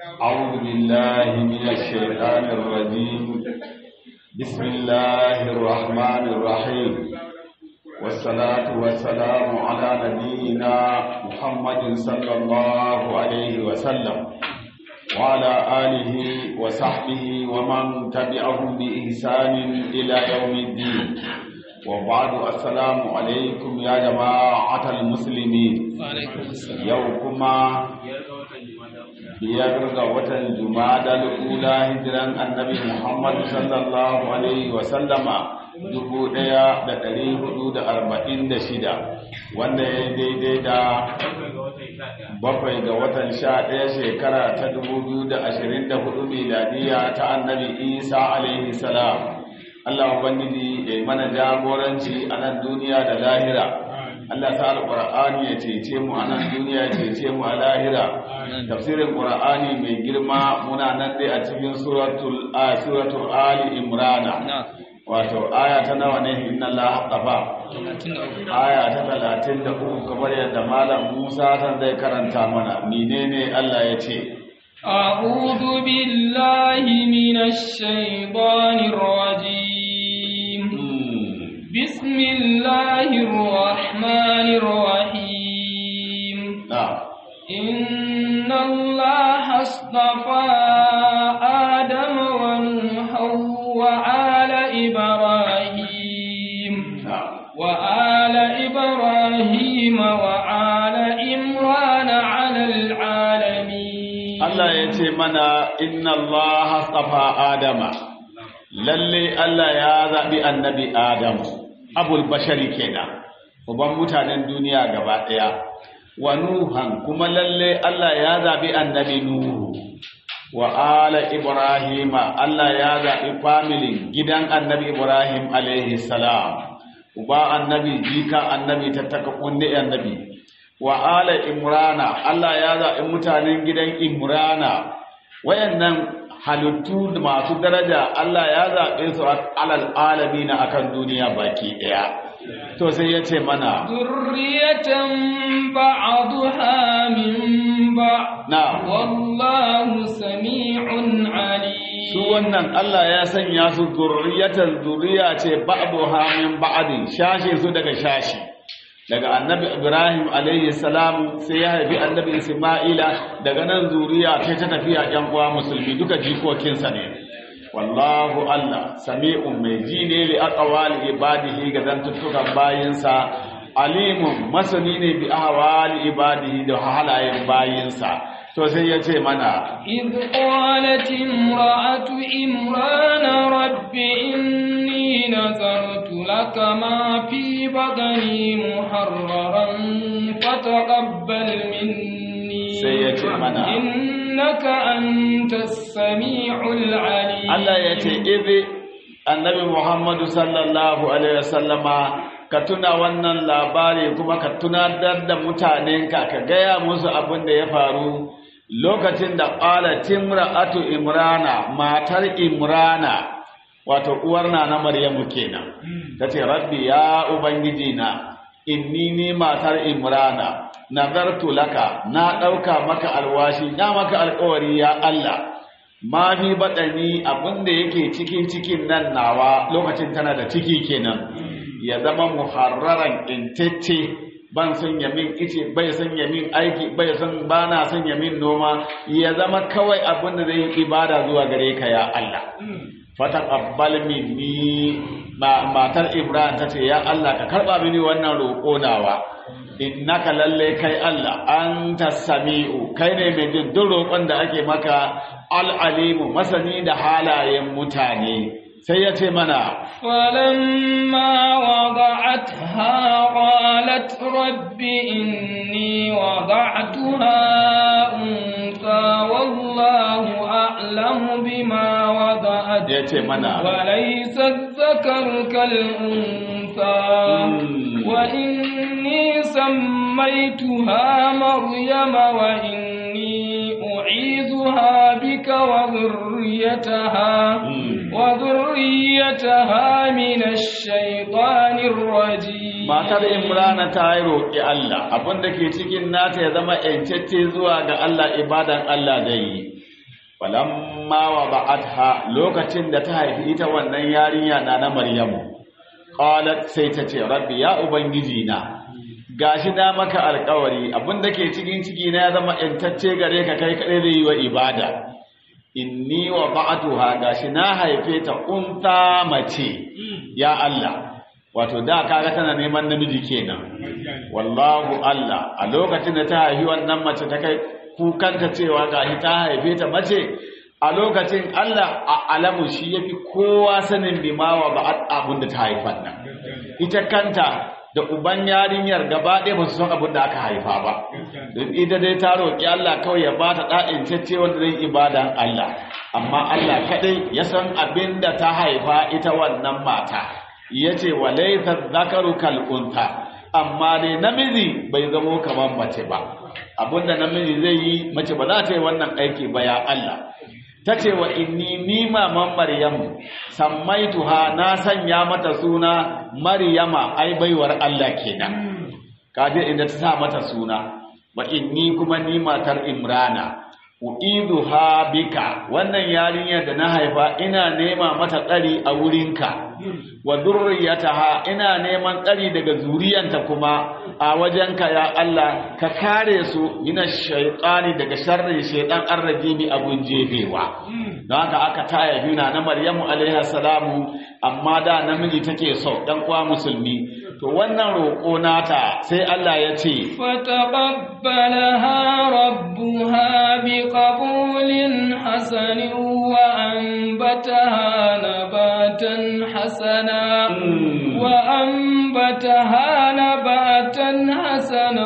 أعوذ بالله من الشيطان الرجيم بسم الله الرحمن الرحيم والصلاة والسلام على نبينا محمد صلى الله عليه وسلم وعلى آله وصحبه ومن تبعهم بإحسان إلى يوم الدين وبعد السلام عليكم يا جماعة المسلمين يوكما biyar ga watan jumada ula hijiran annabi muhammad sallallahu alaihi wasallama dubu daya da dari hudu da arba'in da shida wanda ya daidai da bakwai ga watan sha daya shekara ta dubu biyu da ashirin da hudu miladiya ta annabi isa alaihi salam allah ubangiji ya mana jagoranci a nan duniya da lahira Allah ta alƙur'ani ya cece mu a nan duniya ya cece mu a lahira tafsirin ƙur'ani mai girma muna nan dai a cikin suratul a suratul ali imrana wato aya ta nawa ne inna Allah haqqafa aya ta 33 kamar yadda malam Musa tan zai karanta mana menene Allah ya ce أعوذ بالله من الشيطان الرجيم بسم الله الرحمن الرحيم نعم إن الله اصطفى آدم ونوحا وآل إبراهيم نعم وآل إبراهيم وآل إمران على العالمين Allah ya ce mana inna Allah astafa Adama lalle Allah ya zaɓi annabi Adam abul bashari kenan uban mutanen duniya gaba ɗaya wa Nuhan kuma lalle Allah ya zaɓi annabi Nuhu wa ala Ibrahima Allah ya zaɓi familin gidan annabi Ibrahim alaihi salam uba annabi jika annabi tattaka kunne annabi wa ala imrana Allah ya zaɓi mutanen gidan imrana wayannan halittu masu daraja Allah ya zaɓe su alal alamina akan duniya baki ɗaya to sai ya ce mana ذرية بعضها من بعض na والله سميع عليم su wannan Allah ya sanya su zurriyatan zuriya ce ba'duha min ba'din shashe su daga shashi daga annabi Ibrahim alaihi salam sai ya haifi annabi Isma'ila daga nan zuriya ce ta tafiya ƴan uwa musulmi duka jikokinsa ne wallahu Allah sami'un mai ji ne li aqwali ibadihi ga zantuttukan bayinsa alimun masani ne bi ahwali ibadihi da halayen bayinsa to sai ya ce mana إذ قالت امرأة إمران رب إني نذرت لك ما في بطني محررا فتقبل مني سيأتي منا. إنك أنت السميع العليم Allah ya ce izi annabi Muhammadu sallallahu alaihi wasallama ka tuna wannan labari kuma ka tunatar da mutanenka ka gaya musu abin da ya faru lokacin da ƙala timra'atu imrana matar imrana wato uwar na na maryamu kenan tace rabbi ya ubangiji na inni ni matar imrana nazartu laka na ɗauka maka alwashi na maka alƙawari ya Allah ma fi baɗani abinda yake cikin cikin nan nawa lokacin tana da ciki kenan ya zama muharraran intacce ban son ya min ice bai son ya min aiki bai son ba na son ya min noma ya zama kawai abin da zai yi ibada zuwa gare ka ya Allah fataqabbal minni ma matar Ibrahim ta ce ya Allah ka karba mini wannan roƙo nawa innaka lalle kai Allah anta sami'u kai ne mai jin duk roƙon da ake maka al-alimu masani da halayen mutane sai ya ce mana فلما وضعتها قالت رب إني وضعتها أنثى والله أعلم بما وضعت ya ce mana وليس الذكر كالأنثى مم. وإني سميتها مريم وإني أعيذها بك وذريتها مم. وذريتها من الشيطان الرجيم matar imrana ta yi roƙi Allah abinda ke cikin nata ya zama yancacce zuwa ga Allah ibadan Allah da yi falamma wa ba'atha lokacin da ta haifi ita wannan yarinya na na Maryamu qalat sai ta ce rabbi ya ubangiji na gashi na maka alƙawari abinda ke cikin ciki na ya zama intacce gare ka kai kadai zai yi wa ibada inni wa ba'atuha gashi na haife ta unta mace ya Allah wato da kaga tana neman namiji kenan wallahu Allah a lokacin da ta haifi wannan mace ta kai kukanta cewa gashi ta haife ta mace a lokacin Allah a alamu shi yafi kowa sanin bimawa ba'at abin da ta haifan nan ita kanta da uban yarinyar gaba ɗaya ba su san abin da aka haifa ba don ita dai ta roƙi Allah kawai ya bata ɗa'in cece wanda zai ibadan Allah amma Allah kaɗai ya san abin da ta haifa ita wannan mata ya ce wa laifar zakaru kal'unta amma dai namiji bai zamo kamar mace ba abinda namiji zai yi mace ba za ta yi wannan aiki ba ya Allah ta ce wa inni ni maman maryamu sammaituha na sanya mata suna maryama ai baiwar Allah kenan kaje inda ta sa mata suna wa inni kuma ni matar imrana uiduha bika wannan yarinyar da na haifa ina nema mata tsari a wurinka wa durriyataha ina neman tsari daga zuriyanta kuma a wajenka ya Allah ka kare su mina shaytani daga sharrin shaytan arrajimi abun jefewa don haka aka taya yuna na Maryamu alaiha salamu amma da namiji take so dan uwa musulmi to wannan roƙo nata sai Allah ya ce فتقبلها ربها بقبول حسن وأنبتها نباتا حسنا وأنبتها نباتا حسنا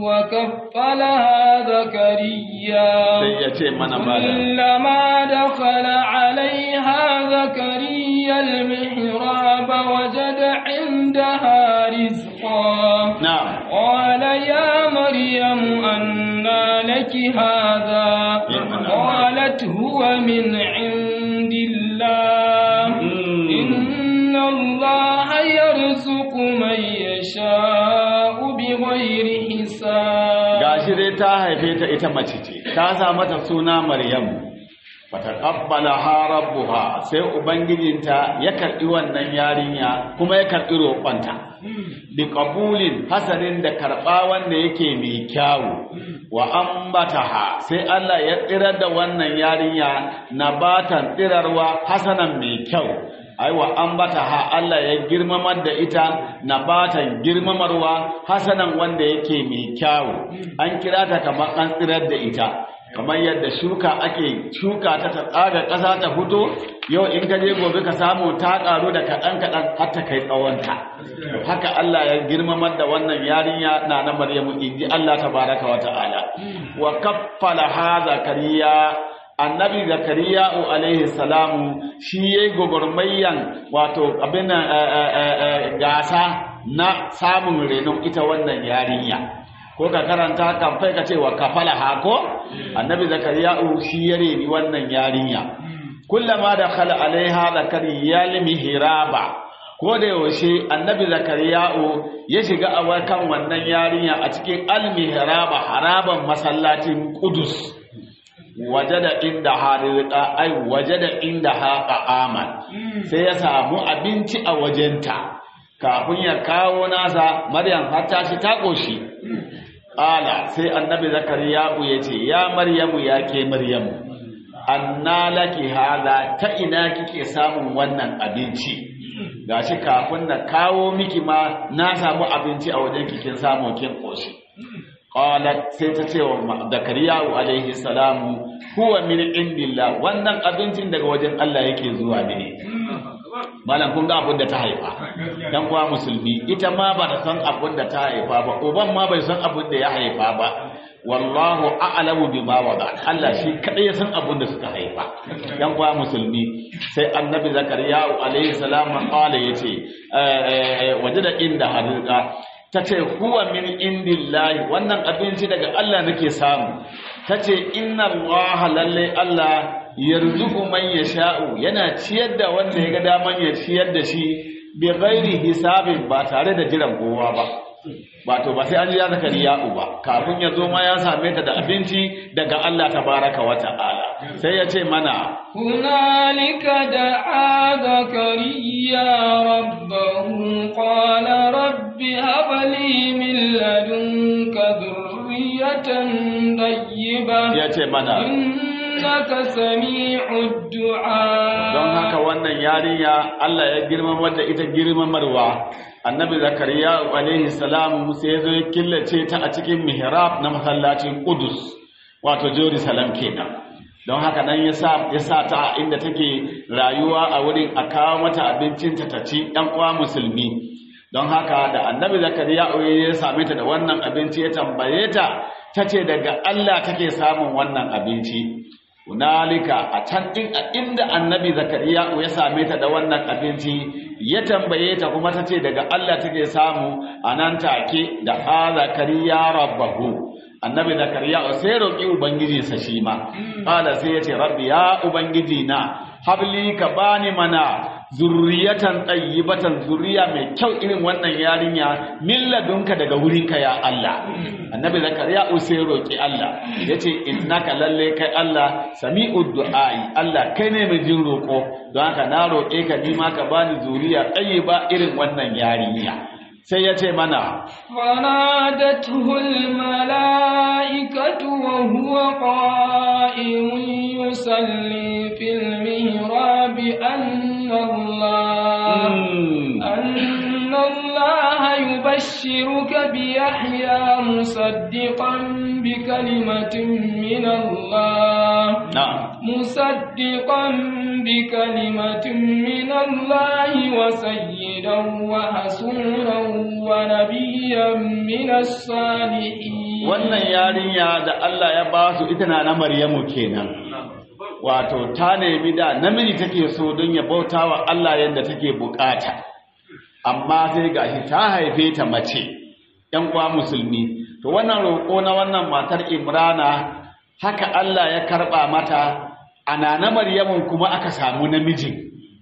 وكفلها زكريا sai ya ce mana malam كلما دخل عليها زكريا المحراب وجد عندها رزقا na'am قال يا مريم أنى لك هذا قالت هو من عند الله إن الله يرزق من يشاء بغير حساب gashi dai ta haife ta ita mace ce ta sa mata suna Maryamu fataqabbalaha rabbuha sai ubangijinta ya karbi wannan yarinya kuma ya karbi roƙonta bi qabulin hasanin da karba wanda yake mai kyawu wa ambataha sai Allah ya tsirar da wannan yarinya nabatan tsirarwa hasanan mai kyau aiwa ambataha Allah ya girmamar da ita nabatan girmamarwa hasanan wanda yake mai kyawu an kira ta kamar an tsirar da ita kamar yadda shuka ake shuka ta ta tsaga ƙasa ta fito yau in ka je gobe ka samu ta ƙaru da kaɗan kaɗan har ta kai tsawonta haka Allah ya girmamar da wannan yarinya na na Maryamu inji Allah tabaraka wa ta'ala wa kaffala ha zakariya annabi zakariya alaihi salamu shi yayi gogormayyan wato abin gasa na samun renon ita wannan yarinya ko ka karanta kamfai ka ce wa kafala hako annabi zakariya'u shi ya reni wannan yarinya kullama da khala alaiha zakariya limihraba ko da yaushe annabi zakariya'u ya shiga a kan wannan yarinya a cikin almihraba haraban masallacin qudus wajada inda harizqa ai wajada inda haqa aman sai ya samu abinci a wajenta kafin ya kawo nasa maryam har ta shi ta koshi Ƙala sai annabi Zakariya'u ya ce, Ya Maryamu ya ke Maryamu, anna laki haza ta ina kike samun wannan abinci, gashi kafin na kawo miki ma na samu abinci a wajen kikin samun kin ƙoshi. Ƙala sai ta ce wa Zakariya'u alaihi salamu, huwa min indillah wannan abincin daga wajen Allah yake zuwa ne. malam kun ga abin da ta haifa dan kuwa musulmi ita ma ba ta san abin da ta haifa ba uban ma bai san abin da ya haifa ba wallahu a'lamu bima wada Allah shi kadai ya san abin da suka haifa dan kuwa musulmi sai annabi zakariya alaihi salam qala yace wajada inda hadika tace huwa min indillahi wannan abinci daga Allah nake samu tace inna Allah lalle Allah yarzuqu man yasha'u yana ciyar da wanda ya ga daman ya ciyar da shi bi ghairi hisabin ba tare da jiran kowa ba wato ba sai an ji ya zakariya uba kafin ya zo ma ya same ta da abinci daga Allah tabaraka wa ta'ala sai ya ce mana هنالك دعا زكريا ربه قال رب هب لي من لدنك ذرية طيبة ya ce mana إنك سميع الدعاء don haka wannan yarinya Allah ya girmamar da ita girmamarwa annabi zakariya alaihi salam sai ya zo ya killace ta a cikin mihrab na masallacin Qudus wato Jerusalem kenan don haka nan ya sa ya sa ta a inda take rayuwa a wurin a kawo mata abincin ta ta ci ɗan uwa musulmi don haka da annabi zakariya ya same ta da wannan abinci ya tambaye ta tace daga Allah take samun wannan abinci hunalika a can din a inda annabi zakariya ya same ta da wannan abinci ya tambaye ta kuma ta ce daga Allah take samu a nan take da a zakariya rabbahu annabi zakariya sai roƙi ubangiji sa shi ma qala sai ya ce rabbi ya ubangiji na habli ka bani mana zurriyatan tayyibatan zuriya mai kyau irin wannan yarinya min ladunka daga wurinka ya Allah annabi zakariya sai roƙi Allah yace innaka lalle kai Allah sami'ud du'ai Allah kai ne mai jin roƙo don haka na roƙe ka ni ma ka bani zuriya tayyiba irin wannan yarinya sai ya ce mana فنادته الملائكة وهو قائم يصلي في المهراب أن الله أن الله يبشرك بيحيى مصدقا بكلمة من الله na'am مصدقا بكلمة من الله وسيدا وحسورا ونبيا من الصالحين wannan yarinya da Allah ya ba su ita na na Maryamu kenan wato ta nemi da namiji take so don ya bauta wa Allah yadda take bukata amma sai gashi ta haife ta mace ‘yan uwa musulmi to wannan roƙo na wannan matar Imrana haka Allah ya karɓa mata a na Maryamun kuma aka samu namijin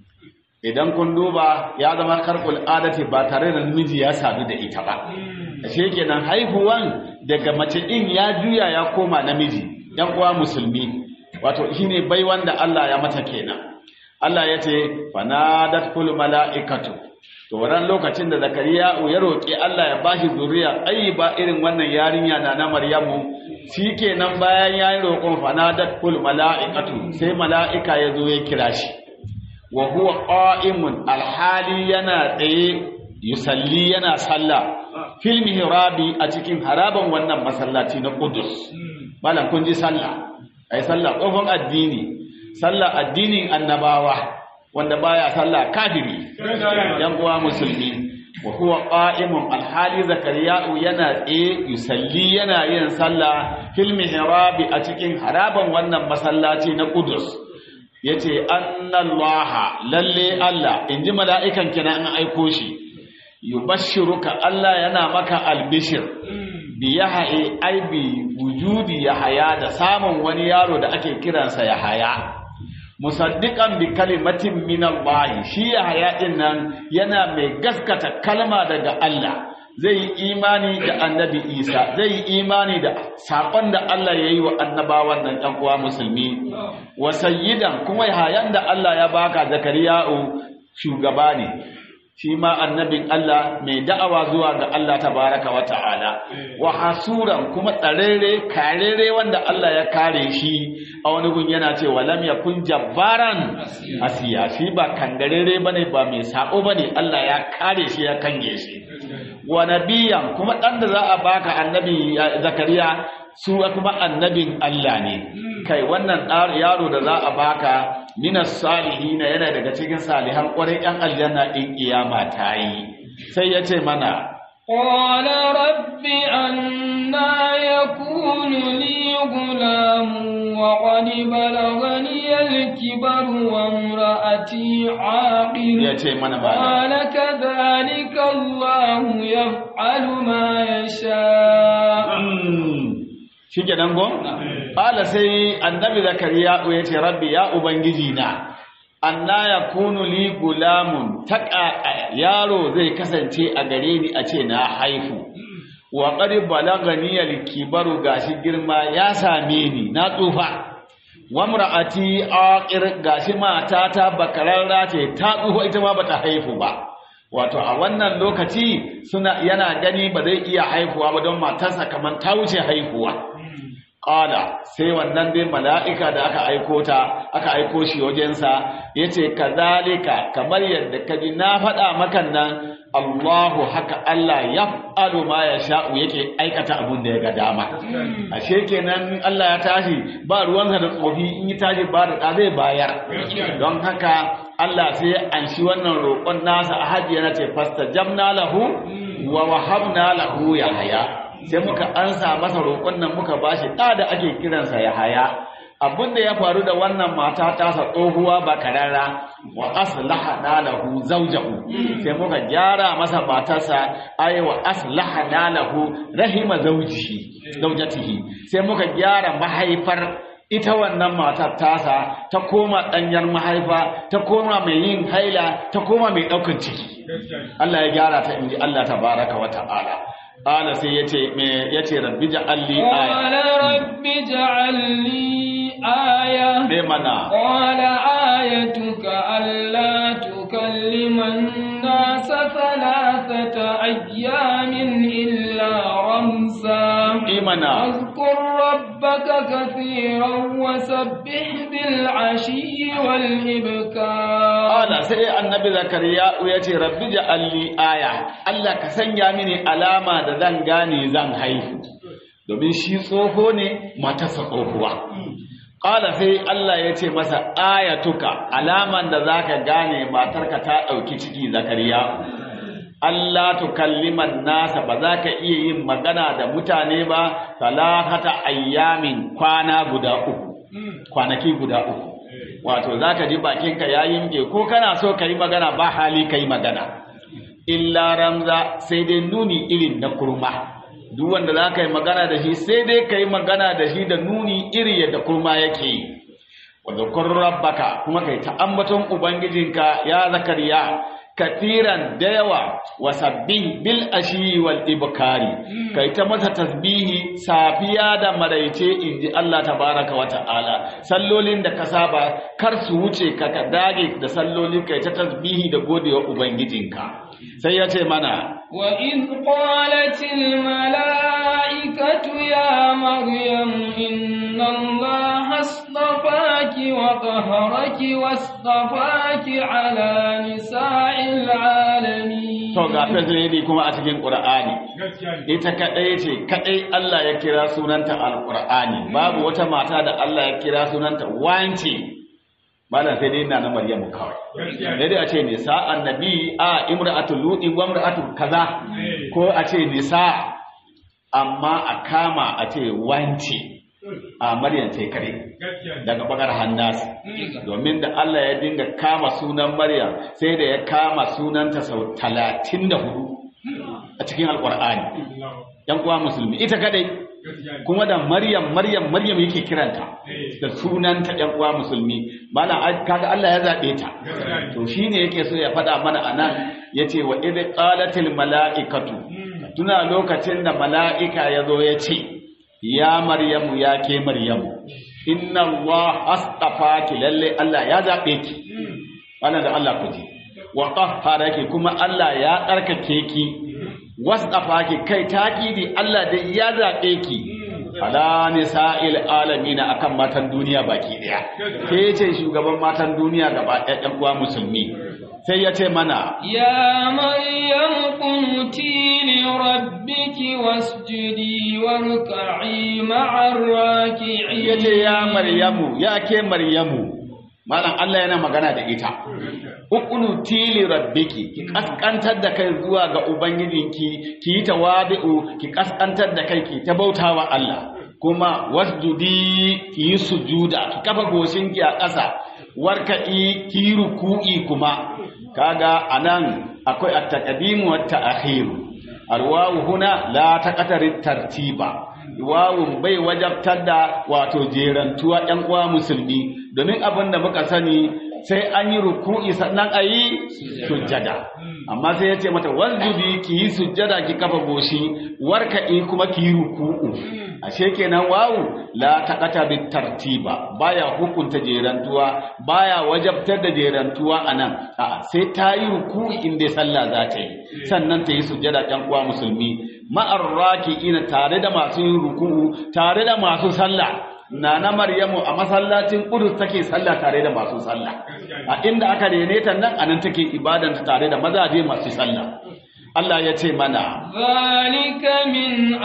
idan kun duba ya zama karɓul adati ba tare da namiji ya sadu da ita ba ashe kenan haihuwan daga mace ɗin ya juya ya koma namiji ‘yan uwa musulmi wato shine bai wanda Allah ya mata kenan Allah ya ce fanadat kul mala'ikatu to wannan lokacin da Zakariya ya roki Allah ya bashi zuriya ba irin wannan yarinya na na Maryamu shikenan bayan yayin roƙon fanadat kul mala'ikatu sai mala'ika ya zo ya kira shi wa huwa qa'imun alhali yana tsaye yusalli yana sallah fil mihrabi a cikin haraban wannan masallaci na Qudus malam kun ji sallah ai sallah kofin addini sallah addinin annabawa wanda baya sallah kafiri yan uwa musulmi wa huwa qa'imun alhali zakariya'u yana tsaye yusalli yana yin sallah fil mihrabi a cikin haraban wannan masallaci na Qudus yace annallaha lalle Allah inji mala'ikan kina an aiko shi yubashshiruka Allah yana maka albishir bi yahya ai bi wujudi yahaya da samun wani yaro da ake kiransa yahaya musaddiqan bi kalimatin min Allah shi yahaya din nan yana mai gaskata kalma daga Allah zai yi imani da annabi Isa zai yi imani da sakon da Allah ya yi wa annabawan nan ɗan uwa musulmi wa sayyidan kuma yahayan da Allah ya baka zakariya'u shugaba ne shi ma annabin Allah mai da'awa zuwa ga Allah tabaraka wa ta'ala wa hasuran kuma tsarere karere wanda Allah ya kare shi a wani gun yana ce lam yakun jabbaran asiya shi ba kangarere bane ba mai sako bane Allah ya kare shi ya kange shi wa nabiyan kuma dan da za a baka annabi zakariya su kuma annabin Allah ne kai wannan yaro da za a baka minas salihina yana daga cikin salihan ƙwarai ‘yan aljanna ɗin ƙiyama ta yi sai ya ce mana قال رب أنا يكون لي غلام وقد بلغني الكبر وامرأتي عاقل ya ce mana ba قال كذلك الله يفعل ما يشاء shi ke nan gon? Ƙala sai annabi zakariya ya ce rabbi ya ubangiji na anna ya kunu li gulamun taƙa yaro zai kasance a gare ni a ce na haifu wa qad balagani al-kibaru gashi girma ya same ni na tsufa wa mar'ati aqir gashi matata bakararra ce ta tsufa ita ma bata haifu ba wato a wannan lokaci suna yana gani ba zai iya haihuwa ba don matarsa kamar ta wuce haihuwa Ƙala sai wannan dai mala'ika da aka aiko ta, aka aiko shi wajensa, ya ce, Kazalika, kamar yadda ka ji na faɗa makan nan, Allahu haka Allah ya faɗo ma ya sha'u yake aikata abin da ya ga dama. Ashe kenan Allah ya tashi ba ruwansa da tsofi in yi tashi ba da zai bayar. Don haka Allah sai ya anshi wannan roƙon nasa a hajjiya na ce, Fasta jamna lahu wa wahabna lahu ya haya. sai muka ansa masa roƙon nan muka bashi ɗa da ake kiransa ya haya abin da ya faru da wannan mata tasa tsohuwa ba karara wa aslaha na lahu zawjahu sai muka gyara masa matarsa ay wa aslaha na lahu rahima zawjihi zawjatihi sai muka gyara mahaifar ita wannan matar tasa ta koma ɗanyar mahaifa ta koma mai yin haila ta koma mai ɗaukar ciki Allah ya gyara ta inji Allah tabaraka wa ta'ala Ƙala sai ya ce, ya ce, Rabbi ja'alli aya. Ƙwala Rabbi ja'alli aya. Me mana. Ƙwala ayatuka Allah tukalliman nasa thalathata ayyamin illa ramsa. Imana. واذكر ربك كثيرا وسبح بالعشي والإبكار Ƙala sai annabi Zakariya ya ce, Rabbi ja'alli aya, Allah ka sanya mini alama da zan gane zan haihu, domin shi tsoho ne matarsa tsohuwa. Ƙala sai Allah ya ce masa ayatuka alaman da za ka gane matarka ta ɗauki ciki Zakariya. Allah tukalliman nasa ba za ka iya yin magana da mutane ba talata ayyamin kwana guda uku kwanaki guda uku wato za ka ji bakinka ya yinge ko kana so ka yi magana ba hali ka yi magana illa ramza sai dai nuni irin na kurma duk wanda za ka yi magana da shi sai dai ka yi magana da shi da nuni iri yadda kurma yake yi wadda kun rabbaka kuma kai ta ambaton ubangijinka ya zakariya katiran da yawa wa sabbih bil ashi wal ibkari kai ta masa tasbihi safiya da maraice inji Allah tabaraka wa ta'ala sallolin da ka saba kar su wuce ka ka dage da sallolin kai ta tasbihi da godewa ubangijinka sai ya ce mana وإذ قالت الملائكة يا مريم إن الله اصطفاك وطهرك واصطفاك على نساء العالمين to ga fasiri kuma a cikin qur'ani ita kadai ce kadai Allah ya kira sunanta alqur'ani babu wata mata da Allah ya kira sunanta wance malam sai dai ina na Maryamu kawai sai dai a ce nisa annabi a imra'atul ludi wa imra'atul kaza ko a ce nisa amma a kama a ce wance a Maryam sai kare daga bakar hannas domin da Allah ya dinga kama sunan Maryam sai da ya kama sunanta sau 34 a cikin alqur'ani yan uwa musulmi ita kadai kuma da Maryam Maryam Maryam yake kiranta da sunanta ɗan uwa musulmi malam kaga Allah ya zabe ta to shine yake so ya faɗa mana anan yace wa idh qalatil malaikatu tuna lokacin da mala'ika yazo ya ce ya Maryamu ya ke Maryamu inna Allah astafaki lalle Allah ya zabe ki wannan da Allah ku ji wa qahharaki kuma Allah ya tsarkake ki wasdafaki kai takidi Allah dai ya zabe ki ala nisa'il alamin akan matan duniya baki daya ke ce shugaban matan duniya gaba ɗaya ɗan uwa musulmi sai ya ce mana يا مريم قنتي لربك واسجدي واركعي مع الراكعين ya ce ya maryamu ya ke maryamu malam Allah yana magana da ita ukunu tili rabbiki ki kaskantar da kai zuwa ga ubangijinki ki yi tawadi'u ki kaskantar da kai ki ta bautawa Allah kuma wasjudi ki yi sujuda ki kafa goshinki a ƙasa warka'i ki yi ruku'i kuma kaga anan akwai at-taqdim wa at-ta'khir arwahu huna la taqatari tartiba wawun bai wajabtar da wato jerantuwa ɗan uwa musulmi domin abin da muka sani sai an yi ruku'i sannan a yi sujjada amma sai ya ce mata wasjudi ki yi sujjada ki kafa goshi warka'i kuma ki yi ruku'u ashe kenan wawu la taqata bit tartiba baya hukunta jerantuwa baya wajabtar da jerantuwa anan a'a sai ta yi ruku'i inda sallah za ta yi sannan ta yi sujjada ɗan uwa musulmi ma'ar raki'ina tare da masu yin ruku'u tare da masu sallah Nana Maryamu a masallacin Qudus take sallah tare da masu sallah. A inda aka rene ta nan anan take ibadanta tare da mazaje masu sallah. Allah ya ce mana Zalika min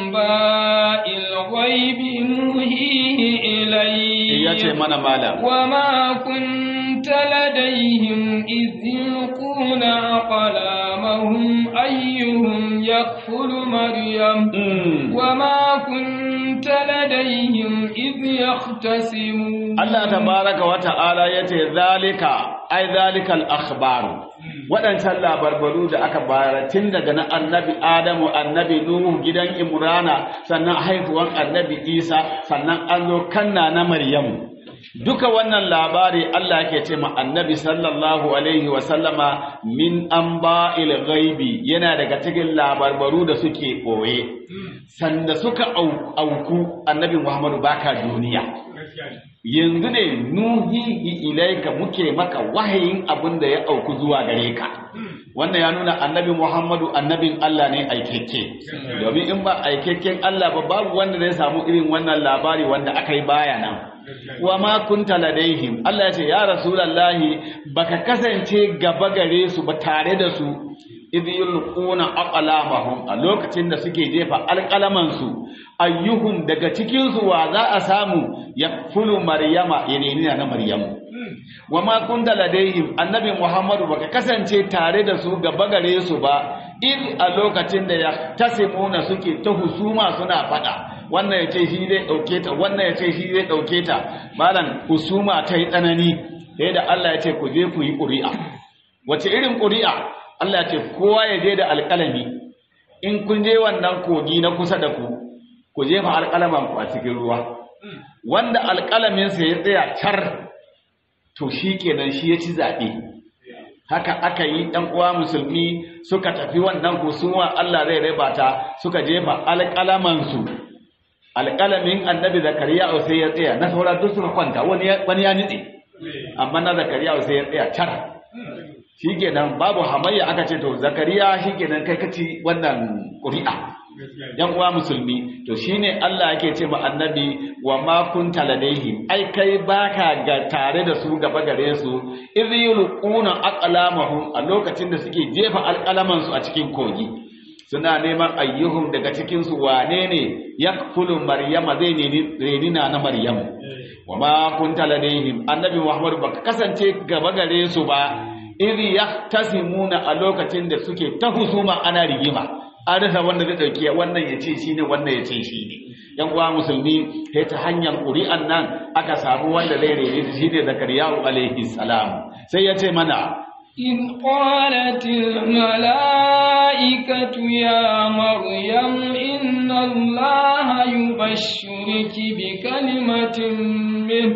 anba'il ghaibi nuhihi ilayhi ya ce mana malam wa ma kunta ladayhim idh yulquna aqlamahum ayyuhum yakfulu maryam Mm. wa ma kunta ladayhim idh yahtasimun Allah tabaraka wa ta'ala yace zalika ai zalikal akhbaru waɗancan labarbaru da aka bayar tun daga na annabi Adamu annabi Nuhu gidan Imrana sannan haihuwan annabi Isa sannan an zo kanna na Maryamu duka wannan labari Allah yake ce ma annabi sallallahu alaihi wa sallama min anba'il ghaibi yana daga cikin labarbaru da suke ɓoye sanda suka au- auku annabi Muhammadu baka duniya yanzu ne nuhihi ilaika muke maka wahayin abin da ya auku zuwa gare ka wannan ya nuna annabi Muhammadu annabin Allah ne aikeke domin in ba aikekken Allah ba babu wanda zai samu irin wannan labari wanda aka yi baya nan wa ma kunta ladaihim Allah ya ce ya rasulullahi baka kasance gaba gare su ba tare da su idh yulquna aqlamahum a lokacin da suke jefa alqalaman su ayyuhum daga cikin su wa za a samu yakfulu maryama yanini na maryamu wa ma kunta ladaihim annabi muhammadu baka kasance tare da su gaba gare su ba in a lokacin da ya tasimuna suke ta husuma suna fada wannan ya ce shi zai dauke ta wannan ya ce shi zai dauke ta malam husuma ta yi tsanani sai da Allah ya ce ku je ku yi ƙuri'a wace irin ƙuri'a Allah ya ce kowa ya je da alƙalami in kun je wannan kogi na kusa da ku ku jefa alƙalaman ku a cikin ruwa wanda alƙalaminsa ya tsaya car to shi kenan shi ya ci zaɓe haka aka yi ɗan uwa musulmi suka tafi wannan husuma Allah zai raba ta suka jefa alƙalamansu alƙalamin annabi zakariya sai ya tsaya na sauran duk suka kwanta wani ya wani ya nitse amma na zakariya sai ya tsaya car shikenan babu hamayya aka ce to zakariya shikenan kai kaci wannan ƙuri'a yan uwa musulmi to shine Allah yake ce ma annabi wa ma kunta ladaihim ai kai baka ga tare da su gaba gare su idh yulquna aqlamahum a lokacin da suke jefa alqalaman su a cikin kogi suna neman ayyuhum daga cikin su wane ne yakfulu maryama zai ne renina na maryamu wa ma kunta ladaihim annabi muhammad baka kasance gaba gare su ba idh yahtasimuna a lokacin da suke ta husuma ana rigima an rasa wanda zai dauke wannan ya ce shine wannan ya ce shine yan uwa musulmi sai ta hanyar ƙuri'an nan aka samu wanda zai rene shi shine zakariya alaihi salam sai ya ce mana إذ قالت الملائكة يا مريم إن الله يبشرك بكلمة منه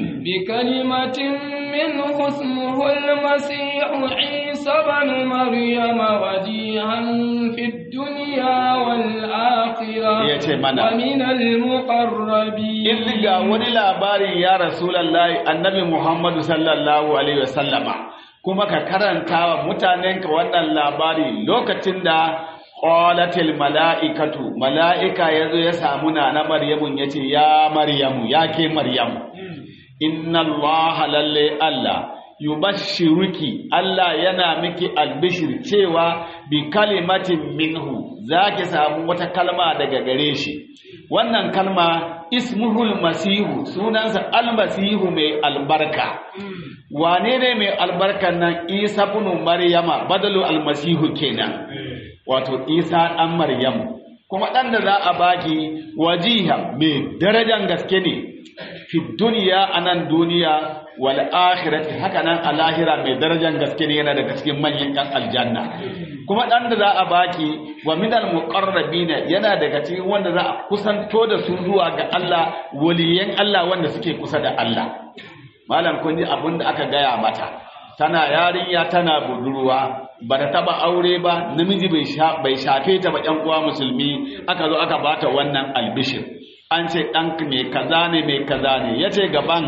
بكلمة منه اسمه المسيح عيسى بن مريم وجيها في الدنيا والآخرة Ya ce mana. ومن المقربين in ga wani labarin ya rasulullahi annabi muhammadu sallallahu alaihi wasallama kuma ka karanta wa mutanenka wannan labari lokacin da qalatil mala'ikatu mala'ika yazo ya samu na na maryamun yace ya maryamu ya ke maryamu inna allaha lalle allah yubashshiruki Allah yana miki albishir cewa bi kalimatin minhu zaki samu wata kalma daga gare shi wannan kalma ismuhul masihu sunansa almasihu mai albarka wane ne mai albarkan nan isa ibn maryama badalu almasihu kenan wato isa dan maryamu kuma dan da za a baki wajiha mai darajan gaske ne fi duniya anan duniya wal akhirati haka nan a lahira mai darajar gaske ne yana daga cikin manyan yan aljanna kuma dan da za a baki wa minal muqarrabina yana daga cikin wanda za a kusanto da su zuwa ga Allah waliyan Allah wanda suke kusa da Allah malam kun ji abin da aka gaya mata tana yarinya tana budurwa ba ta taba aure ba namiji bai shafe ta ba ƴan uwa musulmi aka zo aka bata wannan albishir an ce ɗanka mai kaza ne mai kaza ne ya ce gaban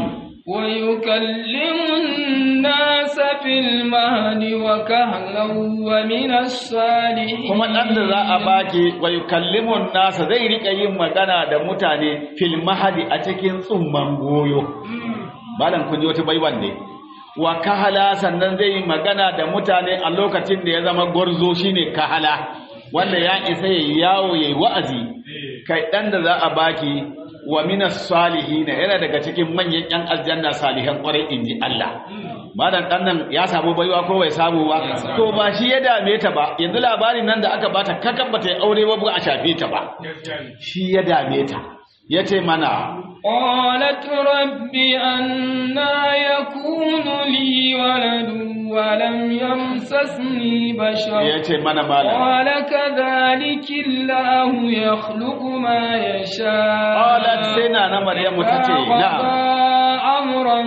ويكلم الناس في المهد وكهلا ومن الصالحين kuma ɗan da za a baki wa yukallimun nasa zai rika yin magana da mutane fil mahadi a cikin tsumman goyo malam kun ji wata baiwan ne wa kahala sannan zai yi magana da mutane a lokacin da ya zama gwarzo shine kahala wanda ya isa yayi yawo yayi wa'azi kai ɗan da za a baki wa minas salihin yana daga cikin manyan yan aljanna salihan kwarai inji Allah madan dan nan ya samu baiwa ko bai samu ba to ba shi ya dame ta ba yanzu labarin nan da aka bata kakan bata yi aure ba ba a shafe ta ba shi ya dame ta yace mana قالت رب أنا يكون لي ولد ولم يمسسني بشر yace mana malam قال كذلك الله يخلق ما يشاء qalat sai na na maryamu tace قضى na'am أمرا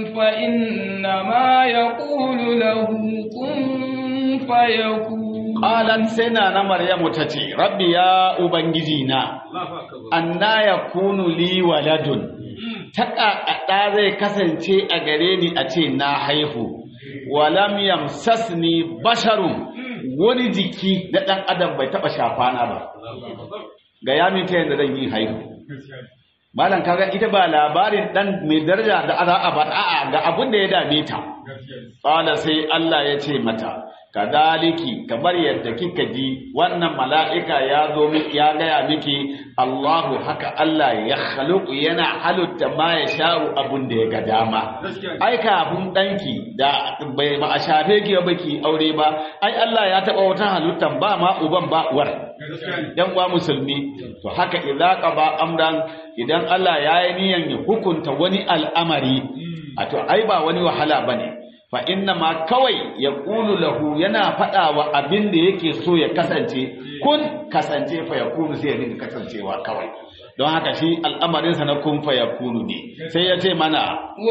فإنما يقول له كن فيكون qalat sai na na maryamu tace rabbi ya ubangiji na anna yakunu li waladun ta ƙaƙaɗa zai kasance a gare ni a ce na haihu walam yamsasni basharun wani jiki na ɗan adam bai taɓa shafana ba ga yamin ta yadda zan yi haihu malam kaga ita ba labarin ɗan mai daraja da za a ba a'a ga abin da ya dame ta qala sai Allah ya ce mata kadaliki kamar yadda kika ji wannan mala'ika ya zo miki ya gaya miki Allahu haka Allah ya khaluqu yana halitta ma ya sha'u abun da ya ga dama ai kafin danki da bai ba a shafe ki ba ki aure ba ai Allah ya taba wata halittan ba ma uban ba uwar yan uwa musulmi to haka idza qaba amran idan Allah ya yi niyan ya hukunta wani al'amari a to ai ba wani wahala bane fa inna ma kawai ya ƙulu lahu yana faɗa wa abin da yake so ya kasance kun kasance fa ya kunu sai ya dinga kasancewa kawai don haka shi al'amarinsa na kun fa ya kunu ne sai ya ce mana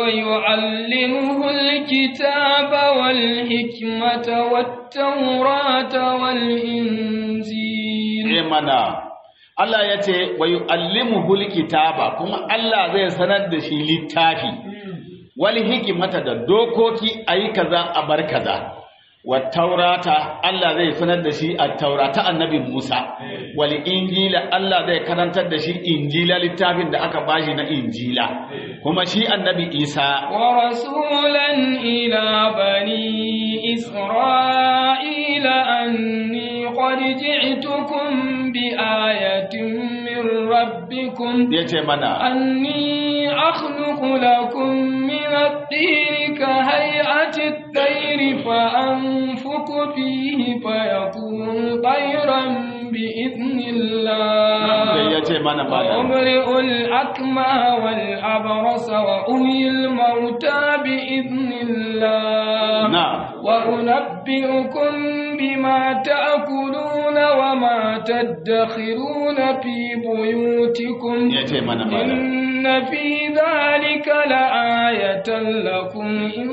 ويعلمه الكتاب والحكمة والتوراة والإنجيل ce mana Allah ya ce wa yu'allimuhu kitaba kuma Allah zai sanar da shi littafi wal hikimata da dokoki ayi kaza a bar kaza wa taurata Allah zai sanar da shi a taurata annabi Musa wal injila Allah zai karantar da shi injila littafin da aka bashi na injila kuma shi annabi Isa ورسولا إلى بني إسرائيل أني قد جئتكم بآية من ربكم yace mana أني أخلق لكم من الطين كهيئة الطير فأنفق فيه فيكون طيرا بإذن sai الله yace mana malam وأبرئ الأكمه والأبرص وأحيي الموتى بإذن الله na وأنبئكم بما تأكلون وما تدخرون في بيوتكم yace mana malam إن في ذلك لآية لكم إن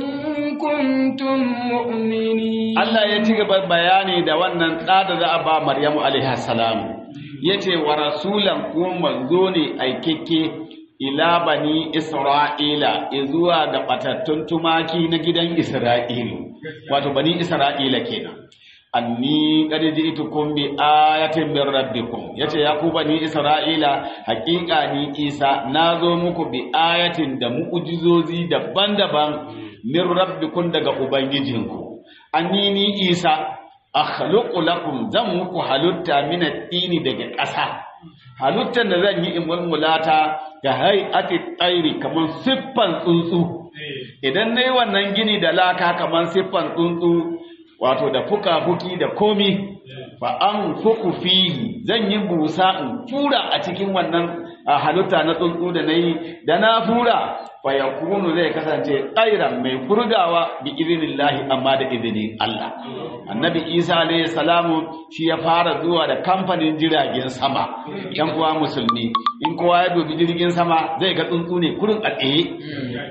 كنتم مؤمنين Allah ya ci gaba bayani da wannan ɗa da za a ba Maryamu alaiha salamu ya ce wa rasulan ko manzo ne aikeke ila bani Isra'ila zuwa ga ɓatattun tumaki na gidan Isra'ilu wato bani Isra'ila kenan anni qad ji'tukum bi ayatin min rabbikum yace ya ku bani Isra'ila haƙiƙa ni Isa nazo muku bi ayatin da mu'jizozi daban-daban min rabbikum daga ubangijinku anni ni isa akhluqu lakum zan muku halitta min at-tini daga ƙasa halittar da zan yi in mulmulata ga hay'ati tsairi kamar siffan tsuntsu idan nayi wannan gini da laka kamar siffan tsuntsu wato da fuka-fuki da komi fa an fuku fihi zan yi busa in fura a cikin wannan a halitta na tsuntsu da nayi da na fura fa yakunu zai kasance tsairan mai furgawa bi idinillahi amma da izinin Allah annabi Isa alayhi salamu shi ya fara zuwa da kamfanin jiragen sama yan uwa musulmi in kowa ya dubi jirgin sama zai ga tsuntsu ne kurin a tsaye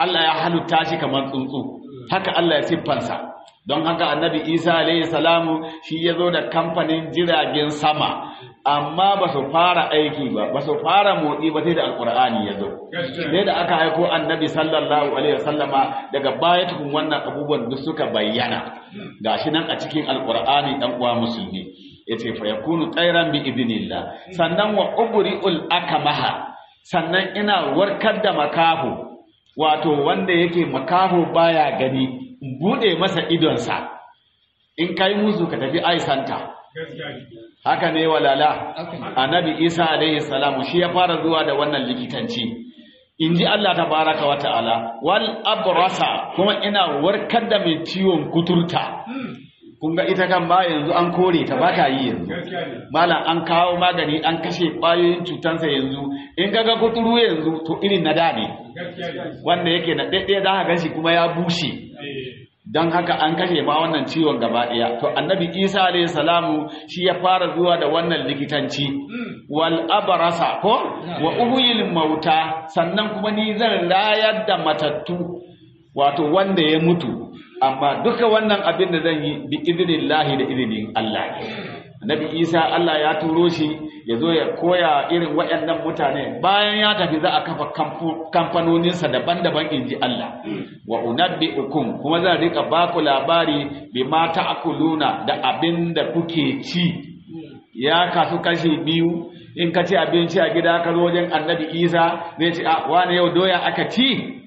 Allah ya halitta shi kamar tsuntsu haka Allah ya siffansa don haka annabi Isa alaihi salamu shi ya zo da kamfanin jiragen sama amma ba su fara aiki ba ba su fara motsi ba sai da alkur'ani ya zo sai da aka haiko annabi sallallahu alaihi wasallama daga baya tukun wannan abubuwan duk suka bayyana gashi nan a cikin alkur'ani dan uwa musulmi yace fa yakunu tsairan bi idnillah sannan wa ubri'ul akamaha sannan ina warkar da makaho wato wanda yake makaho baya gani bude masa idonsa in kai musu ka tafi aisanta haka ne walala annabi isa alaihi salamu shi ya fara zuwa da wannan likitanci in ji Allah tabaraka wa ta'ala wal abrasa kuma ina warkar da mai ciwon kuturta kun ga ita kan ba yanzu an kore ta ba ta yi yanzu malam an kawo magani an kashe ƙwayoyin cutansa yanzu in kaga kuturu yanzu to irin na da ne wanda yake na ɗaiɗaya za ka ganshi kuma ya bushe don haka an kashe ma wannan ciwon gaba ɗaya to annabi isa alayhi salamu shi ya fara zuwa da wannan likitanci wal abarasa ko wa uhuyil mauta sannan kuma ni zan rayar da matattu wato wanda ya mutu amma duka wannan abin da zan yi bi idinillahi da idinin Allah annabi isa Allah ya turo shi ya zo ya koya irin waɗannan mutane bayan ya tafi za a kafa kamfanoninsa daban-daban in ji Allah wa unabbi'ukum kuma zan rika baku labari bima ta'kuluna da abin da kuke ci ya kasu kashi biyu in ka ci abinci a gida ka zo wajen annabi isa zai ce a wani yau doya aka ci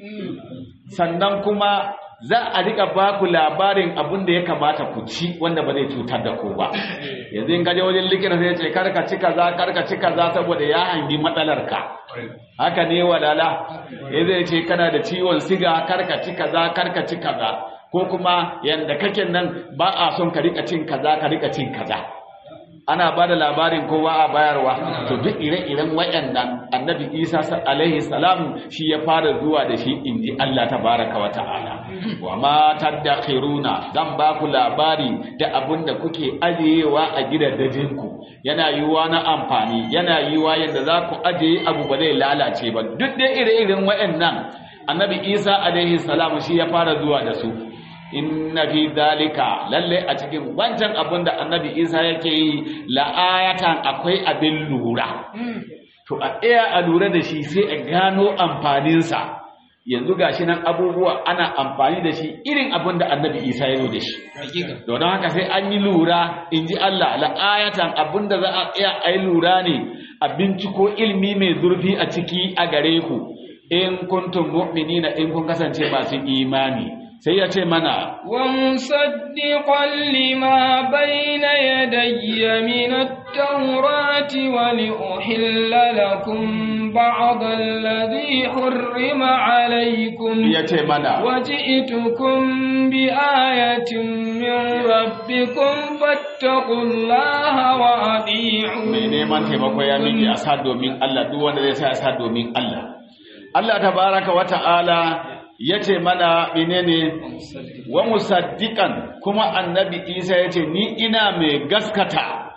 sannan kuma za a rika ba ku labarin abin da ya kamata ku ci wanda ba zai cutar da ku ba yanzu in gaje wajen likita sai ce karka ci kaza karka ci kaza saboda ya hangi matsalar ka haka ne walala ya zai ce kana da ciwon siga karka ci kaza karka ci kaza ko kuma yanda kake nan ba a son ka rika cin kaza ka rika cin kaza ana ba da labarin kowa a bayarwa to duk ire-iren waɗannan annabi isa alaihi salam shi ya fara zuwa da shi inji allah tabaraka wa ta'ala wa ma tadakhiruna zan ba ku labari da abin da kuke ajiyewa a gidajenku yana yiwuwa na amfani yana yiwuwa yadda za ku ajiye abu ba zai lalace ba duk da ire-iren waɗannan annabi isa alaihi salam shi ya fara zuwa da su inna fi dalika lalle a cikin wancan abin da annabi isa yake yi la'ayatan akwai abin lura to a ɗaya a lura da shi sai a gano amfaninsa yanzu gashi nan abubuwa ana amfani da shi irin abin da annabi isa ya zo da shi don haka sai an yi lura in ji allah la'ayatan abin da za a tsaya a yi lura ne a binciko ilmi mai zurfi a ciki a gare ku in kuntum mu'minina in kun kasance masu imani sai ya ce mana wa musaddiqan lima bayna yadayya min at-taurati wa li uhilla lakum ba'd alladhi hurrima alaykum ya ce mana wa ji'tukum bi ayatin min rabbikum fattaqullaha wa ati'un mai neman taimako ya miki a sa domin Allah duk wanda zai sa ya sa domin Allah Allah tabaraka wa ta'ala ya ce mana menene wa musaddiqan kuma annabi isa ya ce ni ina mai gaskata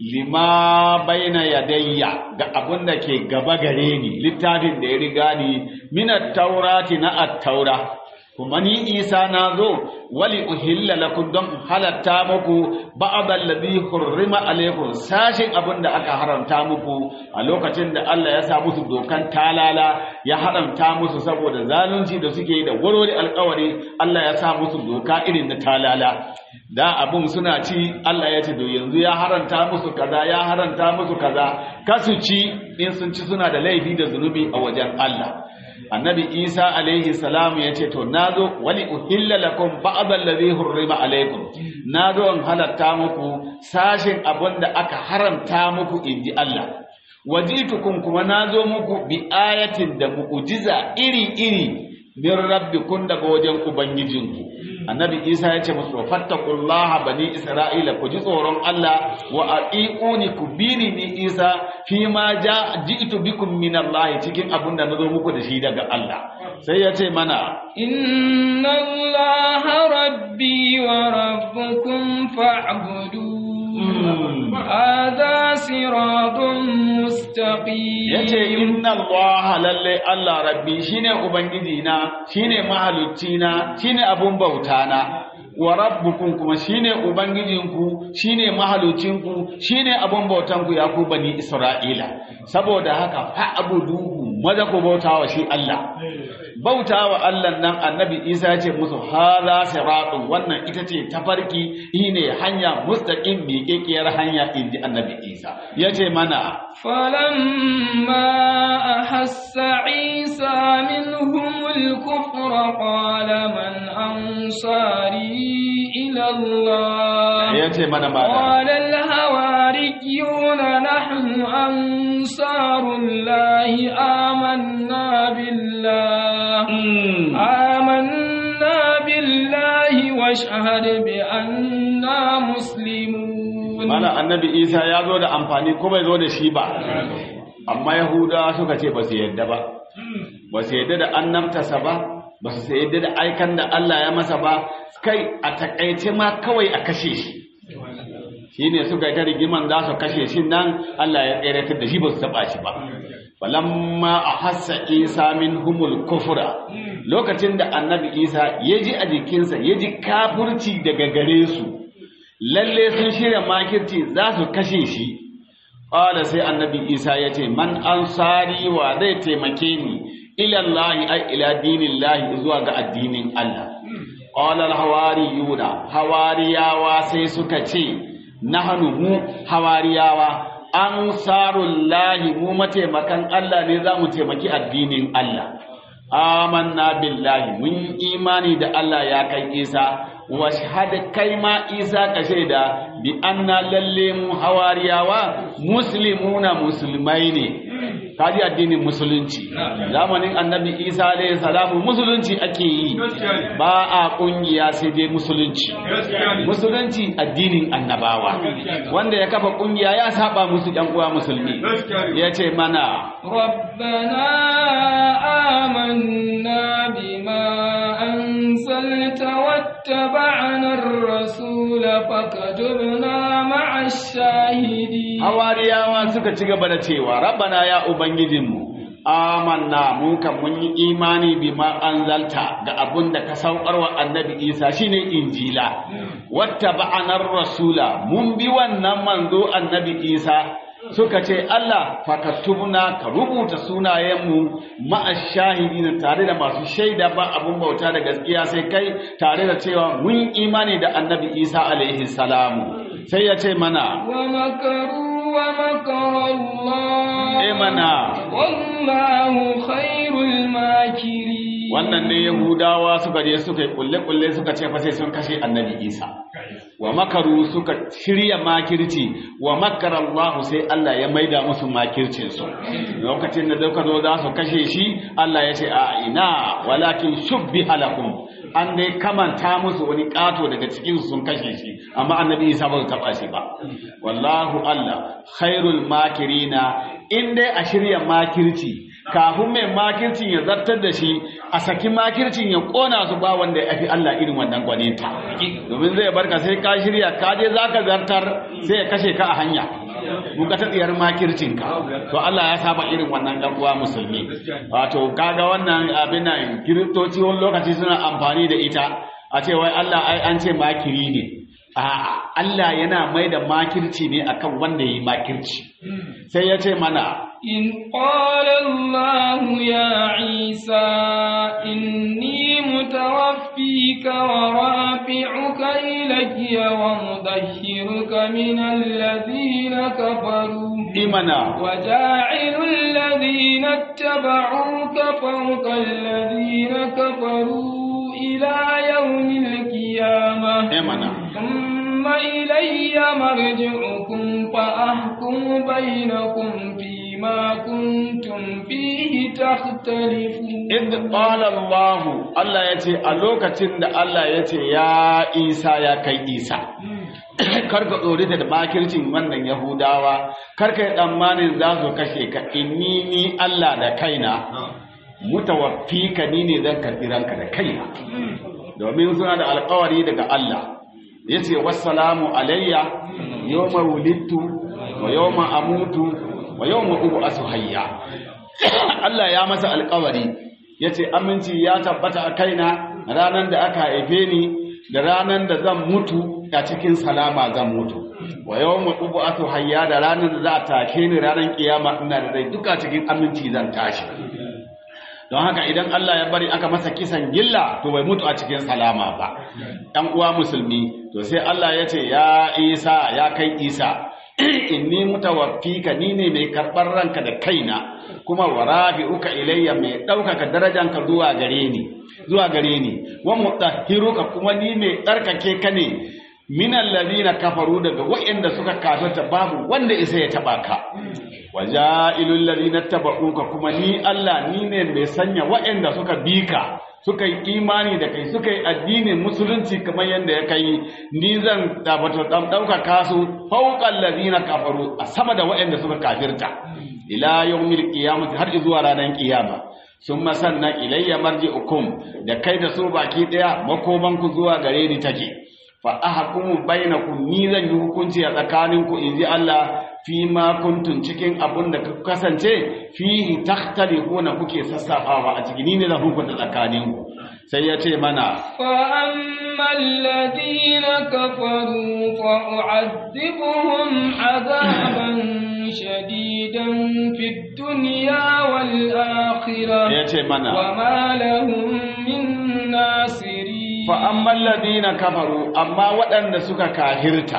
lima baina yadayya ga abin da ke gaba gare ni littafin da ya riga ni minat taurati na at-taura kuma ni isa na zo wali uhilla lakum don halatta muku ba'd alladhi hurrima alaykum sashin abin da aka haramta muku a lokacin da Allah ya sa musu dokan talala ya haramta musu saboda zalunci da suke yi da warware alƙawari Allah ya sa musu doka irin na talala da abun suna ci Allah ya ce to yanzu ya haranta musu kaza ya haranta musu kaza kasu ci in sun ci suna da laifi da zunubi a wajen Allah annabi isa alaihi salam ya ce to nazo wali uhilla lakum ba'd allazi hurrima alaikum nazo in halatta muku sashin abinda aka haramta muku inji Allah wajitukum kuma nazo muku bi ayatin da mu'jiza iri iri min rabbikum daga wajen ubangijinku annabi isa ya ce musu fattaqullaha bani isra'ila ku ji tsoron Allah wa aqiquni ku bini ni isa fi ma ja ji'tu bikum min Allah cikin abin da nazo muku da shi daga Allah sai ya ce mana inna allaha rabbi wa rabbukum fa'budu هذا صراط مستقيم yace inna allaha lalle Allah rabbi shine ubangiji na shine mahalicci na shine abun bauta na wa rabbukum kuma shine ubangijinku shine mahalicinku shine abun bautan ku ya ku bani isra'ila saboda haka fa abuduhu maza ku bautawa shi Allah bautawa Allah nan annabi Isa ya ce musu hadha siratun wannan ita ce tafarki shine hanya mustaqim miƙeƙiyar hanya inji annabi Isa yace mana فلما أحس عيسى منهم الكفر قال من أنصاري إلى الله yace mana mana قال الهواريون نحن أنصار الله آمنا بالله آمنا بالله واشهد بأننا مسلمون Mana annabi Isa ya zo da amfani ko bai zo da shi ba, amma Yahudawa suka ce ba su yadda ba, ba su yadda da annabtasa ba, ba su yadda da aikan da Allah ya masa ba, kai a takaice ma kawai a kashe shi. Shi ne suka yi ta rigiman za su kashe shi nan Allah ya tseratar da shi ba su taɓa shi ba. Falamma a hassa Isa min humul kufura lokacin da annabi Isa ya ji a jikinsa ya ji kafurci daga gare su. lalle sun shirya makirci za su kashe shi ƙwada sai annabi isa ya ce man ansari wa zai taimake ni ilallahi ai ila dinillahi zuwa ga addinin Allah ƙwalar hawari yuna hawariyawa sai suka ce nahanu mu hawariyawa ansarullahi mu mataimakan Allah ne za mu taimaki addinin Allah amanna billahi mun imani da Allah ya kai isa washhad kai ma isa ka shaida bi anna lalle mu hawariyawa muslimuna musulmai ne kaji addinin musulunci zamanin annabi isa alayhi salamu musulunci ake yi ba a kungiya sai dai musulunci musulunci addinin annabawa wanda ya kafa kungiya ya saba musu yan uwa musulmi ya ce mana ربنا آمنا بما أنزلت واتبعنا الرسول فكتبنا مع الشاهدين hawariyawa suka ci gaba da cewa rabbana ya ubangijinmu amanna mu kan mun yi imani bima anzalta ga abun da ka saukar wa annabi isa shine injila wattaba'anar rasula mun bi wannan manzo annabi isa suka ce Allah fakatubna ka rubuta sunayenmu ma'ashahidina tare da masu shaida ba abun bauta da gaskiya sai kai tare da cewa mun imani da annabi isa alaihi salamu sai ya ce mana ومكروا ومكر الله eh mana والله خير الماكرين wannan ne yahudawa suka je suka yi kulle-kulle suka ce fa sai sun kashe annabi isa wa makaru suka shirya makirci wa makara Allah sai Allah ya maida musu makircin su lokacin da suka zo za su kashe shi Allah ya ce a ina walakin shubbi halakum an dai kamanta musu wani kato daga cikin su sun kashe shi amma annabi isa ba su taba shi ba wallahu Allah khairul makirina in dai a shirya makirci kafin mai makircin ya zartar da shi a saki makircin ya kona su ba wanda ya fi Allah irin wannan gwaninta domin zai barka sai ka shirya ka je za ka zartar sai ya kashe ka a hanya muka ta tsiyar makircinka to Allah ya saba irin wannan ɗan uwa musulmi wato kaga wannan abin nan kiristoci wani lokaci suna amfani da ita a ce wai Allah ai an ce makiri ne a'a Allah yana mai da makirci ne akan wanda yi makirci sai ya ce mana إن قال الله يا عيسى إني متوفيك ورافعك إلي ومدهرك من الذين كفروا imana وجاعل الذين اتبعوك فوق الذين كفروا إلى يوم القيامة imana ثم إلي مرجعكم فأحكم بينكم فيما كنتم فيه تختلفون Idh qala Allah Allah yace a lokacin da Allah yace ya Isa ya kai Isa karka tsori da makircin wannan Yahudawa karka yi tsammanin za su kashe ka inni ni Allah da kaina mutawaffika ni ne zan karɓi ranka da kaina domin suna da alƙawari daga Allah yace wassalamu alayya yawma wulidtu wa yawma amutu wa yawma ub'asu hayya Allah ya masa alƙawari yace aminci ya tabbata a kaina ranan da aka haife ni da ranan da zan mutu a cikin salama zan mutu wa yawma ub'asu hayya da ranan da za a take ni ranan kiyama ina da rai duka cikin aminci zan tashi don haka idan Allah ya bari aka masa kisan gilla to bai mutu a cikin salama ba ɗan uwa musulmi to sai Allah ya ce ya Isa ya kai Isa inni mutawaffika ni ne mai karɓar ranka da kaina kuma wa rabi'uka ilayya mai ɗaukaka darajanka zuwa gare ni zuwa gare ni wa mutahhiruka kuma ni mai tsarkake ka ne minal ladina kafaru daga wa'anda suka kafirta babu wanda isa ya taba ka waja'ilul ladina tabauka kuma ni Allah ni ne mai sanya wa'anda suka bi ka suka yi imani da kai suka yi addinin musulunci kamar yadda ya kai ni zan tabato dauka kasu fawqal ladina kafaru a sama da wa'anda suka kafirta ila yawmil qiyamati har zuwa ranar kiyama summa sannan ilayya marji'ukum da kai da su baki daya makomanku zuwa gare ni take fa ahkumu bainakum ni zan yi hukunci a tsakaninku inji Allah fi ma kuntum cikin abun da ku kasance fihi takhtalifuna kuke sassafawa a cikin ni ne zan hukunta tsakaninku sai ya ce mana fa ammal ladina kafaru fa u'adhibuhum adaban shadidan fid dunya wal akhirah ya ce mana wa ma lahum min nasirin fa'amman ladina kafaru amma waɗanda suka kahirta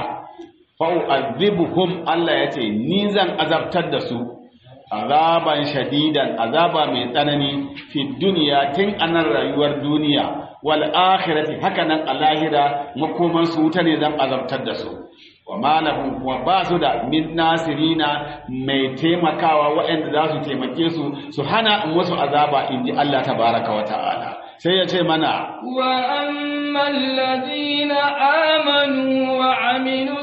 fa'u'azibuhum Allah ya ce ni zan azabtar da su azaban shadidan azaba mai tsanani fi duniya tun anan rayuwar duniya wal akhirati haka nan a lahira makoman su wuta ne zan azabtar da su wa malahum kuma ba su da min nasirina mai taimakawa waɗanda za su taimake su su hana musu azaba in ji Allah tabaraka wa ta'ala sai ya ce mana wa amman ladina amanu wa aminu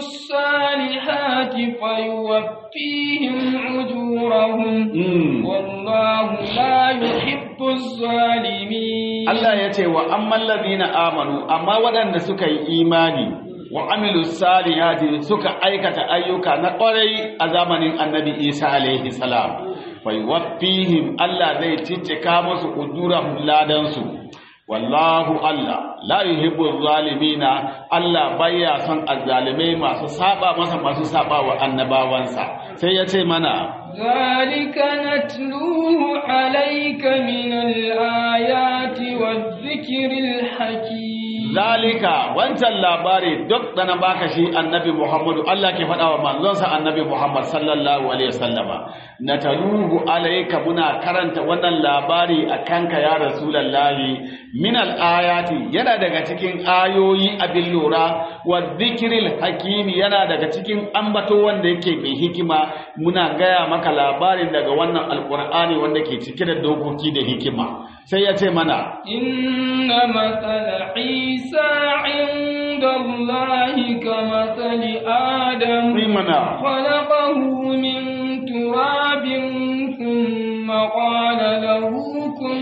salihati fayuwaffihim ujurahum wallahu la yuhibbu zalimin Allah ya ce wa amman ladina amanu amma waɗanda suka yi imani wa amilu salihati suka aikata ayyuka na ƙwarai a zamanin annabi Isa alaihi salam fayuwaffihim Allah zai ciccika musu ujurahum ladansu wallahu Allah la yuhibbu zalimina Allah baya son azzalimai masu saba masa masu saba wa annabawansa sai ya ce mana ذلك نتلوه عليك من الآيات والذكر الحكيم zalika wancan labari duk da na baka shi annabi Muhammadu Allah ke faɗa wa manzonsa annabi Muhammad sallallahu alaihi wasallama nataluhu alayka muna karanta wannan labari akanka ya rasulullahi min ayati yana daga cikin ayoyi abin lura wa dhikril hakimi yana daga cikin ambato wanda yake mai hikima muna gaya maka labarin daga wannan alqur'ani wanda ke cike da dokoki da hikima sai ya ce mana inna mathala isa inda allahi kamathali adam Ni mana khalaqahu min turabin thumma qala lahu kun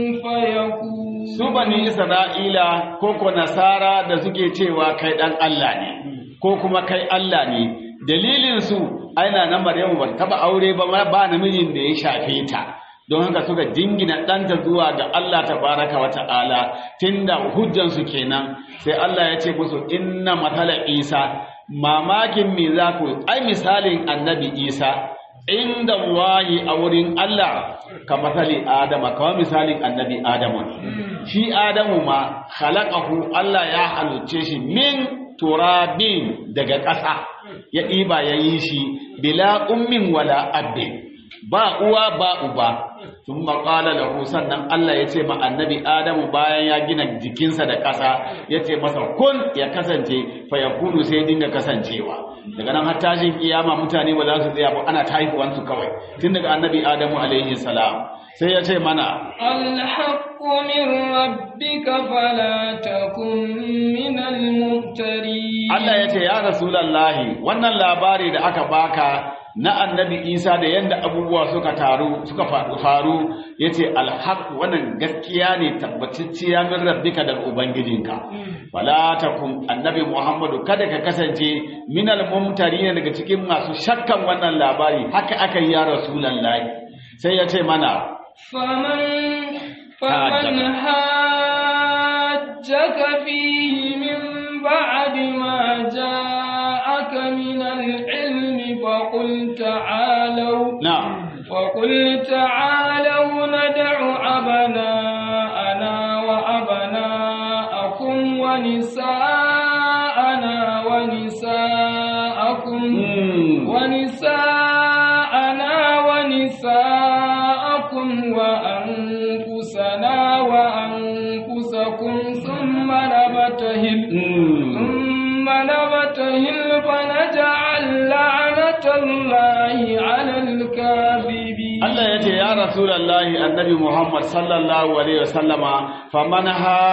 fayakun su bani isra'ila ko ko nasara da suke cewa kai dan Allah ne ko kuma kai Allah ne dalilin su aina na maryamu ba taba aure ba ma ba namijin da ya shafe ta don haka suka jingina ɗanta zuwa ga Allah tabaraka wa ta'ala tunda hujjan su kenan sai Allah ya ce musu inna matala isa mamakin me za ku ai misalin annabi isa inda wahi a wurin Allah ka matsali Adama kawai misalin annabi Adamu ne shi Adamu ma khalaqahu Allah ya haluce shi min turabin daga ƙasa ya ɗiba ya yi shi bila ummin wala abin ba uwa ba uba sun maƙala lahu sannan Allah ya ce ma annabi Adamu bayan ya gina jikinsa da ƙasa ya ce masa kun ya kasance fa ya kunu sai dinga kasancewa daga nan har tashin kiyama mutane ba za su tsaya ba ana ta haihuwansu kawai tun daga annabi Adamu alaihi salam sai ya ce mana الحق من ربك فلا تكن من الممترين Allah ya ce ya Rasulallahi wannan labari da aka baka na annabi isa da yadda abubuwa suka taru suka faru ya ce alhaq wannan gaskiya ne tabbatacciya min rabbika daga ubangijinka wala takum annabi muhammadu kada ka kasance min almumtarin daga cikin masu shakkan wannan labari haka aka yi ya rasulullahi sai ya ce mana faman faman hajjaka fihi min ba'di ma ja'aka min al-ilm فقل تعالوا نعم فقل تعالوا ندع أبناءنا وأبناءكم ونساءنا ونساءكم ونساءنا ونساءكم وأنفسنا وأنفسكم ثم نبتهل ثم نبتهل فنجعل لعنة الله على الكاذبين Allah ya ce ya Rasulullahi annabi Muhammad sallallahu alaihi wasallama faman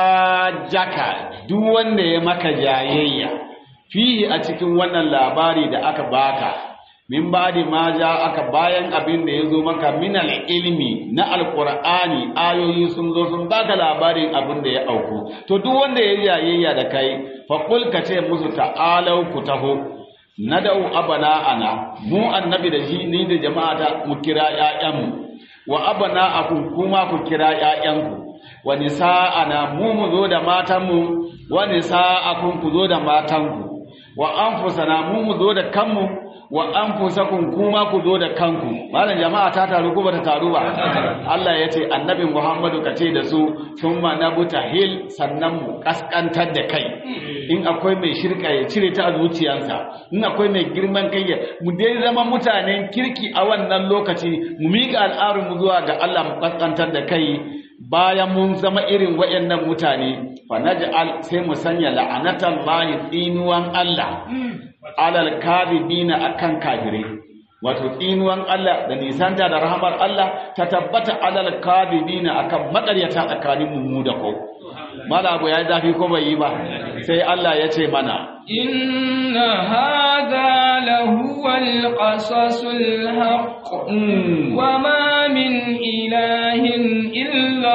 hajjaka duk wanda ya maka jayayya fihi a cikin wannan labari da aka baka min ba'di ma ja aka bayan abin da yazo maka min ilmi na alqur'ani ayoyi sun zo sun baka labarin abin da ya auku to duk wanda ya jayayya da kai fa qul ka ce musu ta'alau ku taho nadau ana mu annabi da shi ni da jama'ata mu kira ƴaƴanmu wa abana'akum kuma ku kira ƴaƴanku wa nisa'ana mu mu zo da matanmu wa nisa'akum ku zo da matanku wa anfusana mu mu zo da kanmu wa anfusakum kuma ku zo da kanku malam jama'a ta taru ko bata taru ba Allah ya ce annabi Muhammadu ka ce da su thumma nabtahil sannan mu kaskantar da kai in akwai mai shirka ya cire ta a zuciyarsa in akwai mai girman kai ya mu dai zama mutanen kirki a wannan lokaci mu miƙa al'arun mu zuwa ga Allah mu kaskantar da kai bayan mun zama irin waɗannan mutane fa naj'al sai mu sanya la'anatan lahi tsinuwan Allah alal kadibina akan kafirai wato tsinuwan Allah da nisanta da rahamar Allah ta tabbata alal kadibina akan makaryata tsakanin mu da ko mala abu ya zafi ko bai yi ba sai Allah ya ce mana inna hadha lahuwal qasasul haqq wa ma min ilahin illa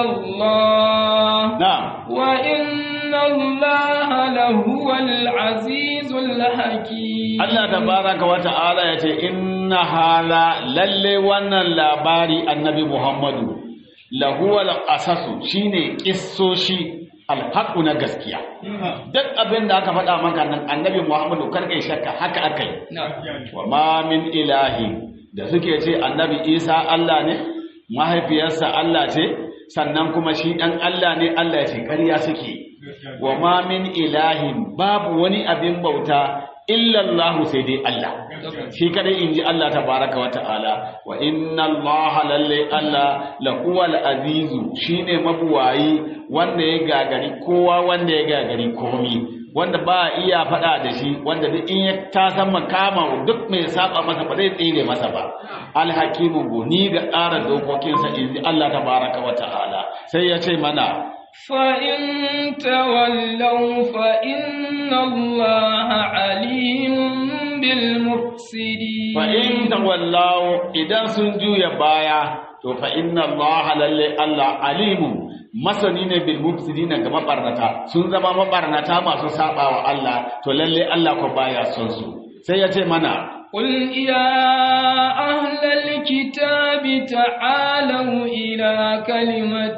Allah na'am wa inna Allah lahuwal azizul hakim Allah tabaraka wa ta'ala ya ce inna hala lalle wannan labari annabi Muhammadu lahuwal qasasu shine kissoshi alhaƙu na gaskiya duk abin da aka faɗa maka nan annabi muhammadu karkai shakka haka aka yi wa ma min ilahi da suke ce annabi isa allah ne mahaifiyarsa allah ce sannan kuma shi ɗan allah ne allah ya ce ƙarya suke wa ma min ilahin babu wani abin bauta illallahu sai dai Allah shi kadai inji Allah tabaraka wa ta'ala wa inna Allah lalle Allah lahuwal azizu shine mabuwayi wanda ya gagari kowa wanda ya gagari komi wanda ba iya faɗa da shi wanda duk in ya ta san makama duk mai saba masa ba zai tsere masa ba alhakimu goni ga tsara dokokinsa inji Allah tabaraka wa ta'ala sai ya ce mana فإن تولوا فإن الله عليم بالمفسدين فإن تولوا إذا سنجوا يبايا فإن الله للي الله عليم masani ne bil mufsidina ga mabarnata sun zama mabarnata masu saba wa Allah to lalle Allah ko baya son su sai ya ce mana قل يا أهل الكتاب تعالوا إلى كلمة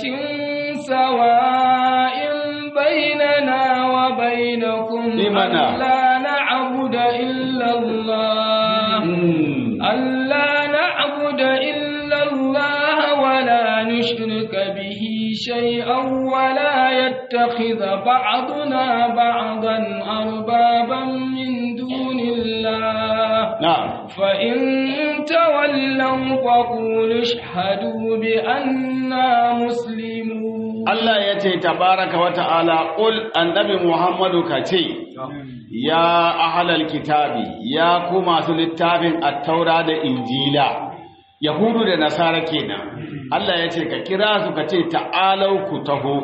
سواء بيننا وبينكم لمنا؟ ألا نعبد إلا الله ألا نعبد إلا الله ولا نشرك به شيئا ولا يتخذ بعضنا بعضا أربابا من دون الله na'am فإن تولوا فقولوا اشهدوا بأننا مسلمون Allah ya ce tabaraka wa ta'ala ƙul annabi Muhammadu ka ce, Ya ahalal kitabi, ya ku masu littafin attaura da injila, Yahudu da Nasara kenan. Allah ya ce ka kira su ka ce ta'alau ku taho,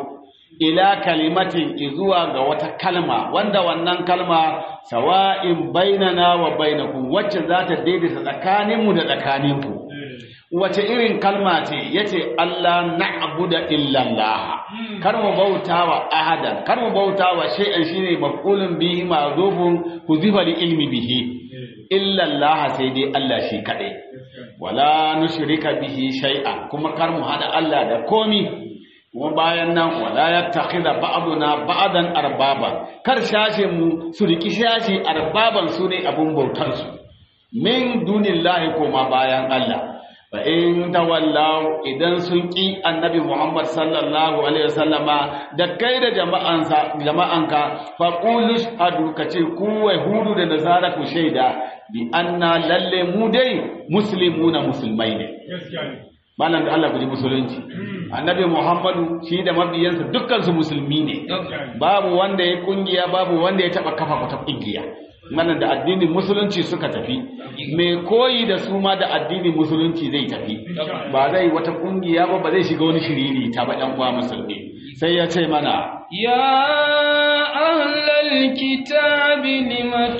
ila kalimatin zuwa ga wata kalma wanda wannan kalma sawa'in bainana wa bainakum wacce za ta daidaita tsakaninmu da tsakaninku wace irin kalma ce yace Allah na'budu illallah kar mu bautawa ahadan kar mu bautawa shay'an shine maf'ulun bihi ma'zufun huzifa li ilmi bihi illallah sai dai Allah shi kadai wala nushrika bihi shay'an kuma kar mu hada Allah da komi kuma bayan nan wala yattakhidha ba'duna ba'dan arbaba kar shashe mu su riki shashi arbaban su ne abun bautar su min dunillahi kuma bayan Allah fa in tawallaw idan sun ki annabi Muhammad sallallahu alaihi wasallama da kai da jama'ansa jama'anka fa qulu shahadu kace ku yahudu da nasara ku shaida bi anna lalle mu dai muslimuna musulmai ne malam da Allah ku ji musulunci annabi Muhammadu shi da mabiyansa dukkan su musulmi ne babu wanda ya kungiya babu wanda ya taba kafa wata kungiya malam da addinin musulunci suka tafi mai koyi da su ma da addinin musulunci zai tafi ba zai wata kungiya ba ba zai shiga wani shiriri ta ba ɗan uwa musulmi sai ya ce mana ya ahlal kitabi lima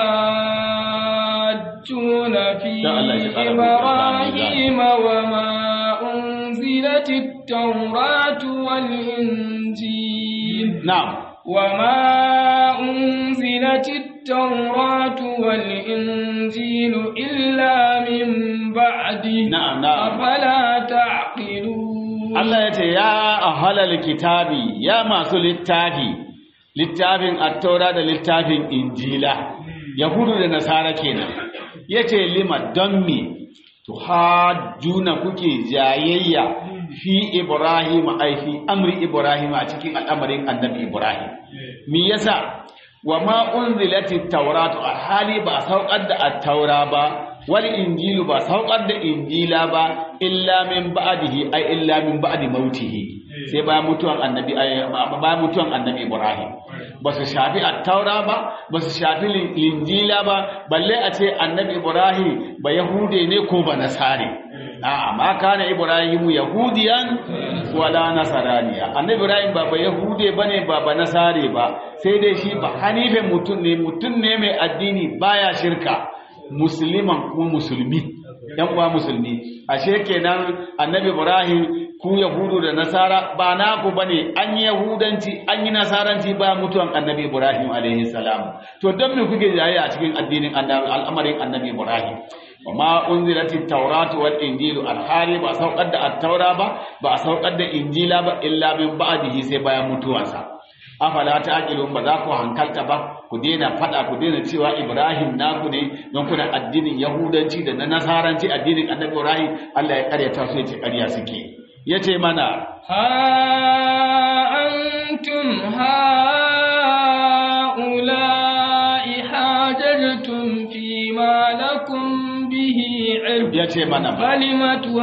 tuhajjuna fi ibrahim wa ma unzilat at-taurat wal injil na'am وما أنزلت التوراة والإنجيل إلا من بعده نعم نعم أفلا تعقلون Allah ya ce ya ahalal kitabi ya masu littafi littafin attaura da littafin injila yahudu da nasara kenan yace lima don me tuhajjuna kuke jayayya fi ibrahim ai fi amri ibrahim a cikin al'amarin annabi ibrahim me yasa wa ma unzilatit tawratu a hali ba saukar da at-taura ba wal injilu ba saukar da injila ba illa min ba'dihi ai illa min ba'di mautihi sai ba mutuwan annabi ba mutuwan annabi ibrahim ba su shafi at-taura ba ba su shafi injila ba balle a ce annabi ibrahim ba yahude ne ko ba nasare a'a ma kana ibrahimu yahudiyan wala nasaraniya annabi ibrahim ba ba yahude bane ba ba nasare ba sai dai shi ba hanife mutum ne mutum ne mai addini baya shirka musliman kuma musulmi yan uwa musulmi ashe kenan annabi ibrahim ku yahudu da nasara ba naku bane an yi yahudanci an yi nasaranci ba mutuwan annabi ibrahim alaihi salam to don me kuke jaye a cikin addinin al'amarin annabi ibrahim وما أنزلت التوراة والإنجيل الحالي با سوقد التوراة با با سوقد إنجيلا با إلا من بعده سيبا يموتوانسا afala ta'qilun ba za ku hankalta ba ku daina fada ku daina cewa Ibrahim naku ne don kuna addinin Yahudanci da na Nasaranci addinin Annabi Ibrahim Allah ya karyata su yace karya suke yace mana ha antum haula'i hajajtum fi ma lakum bihi ilm yace mana kalimatu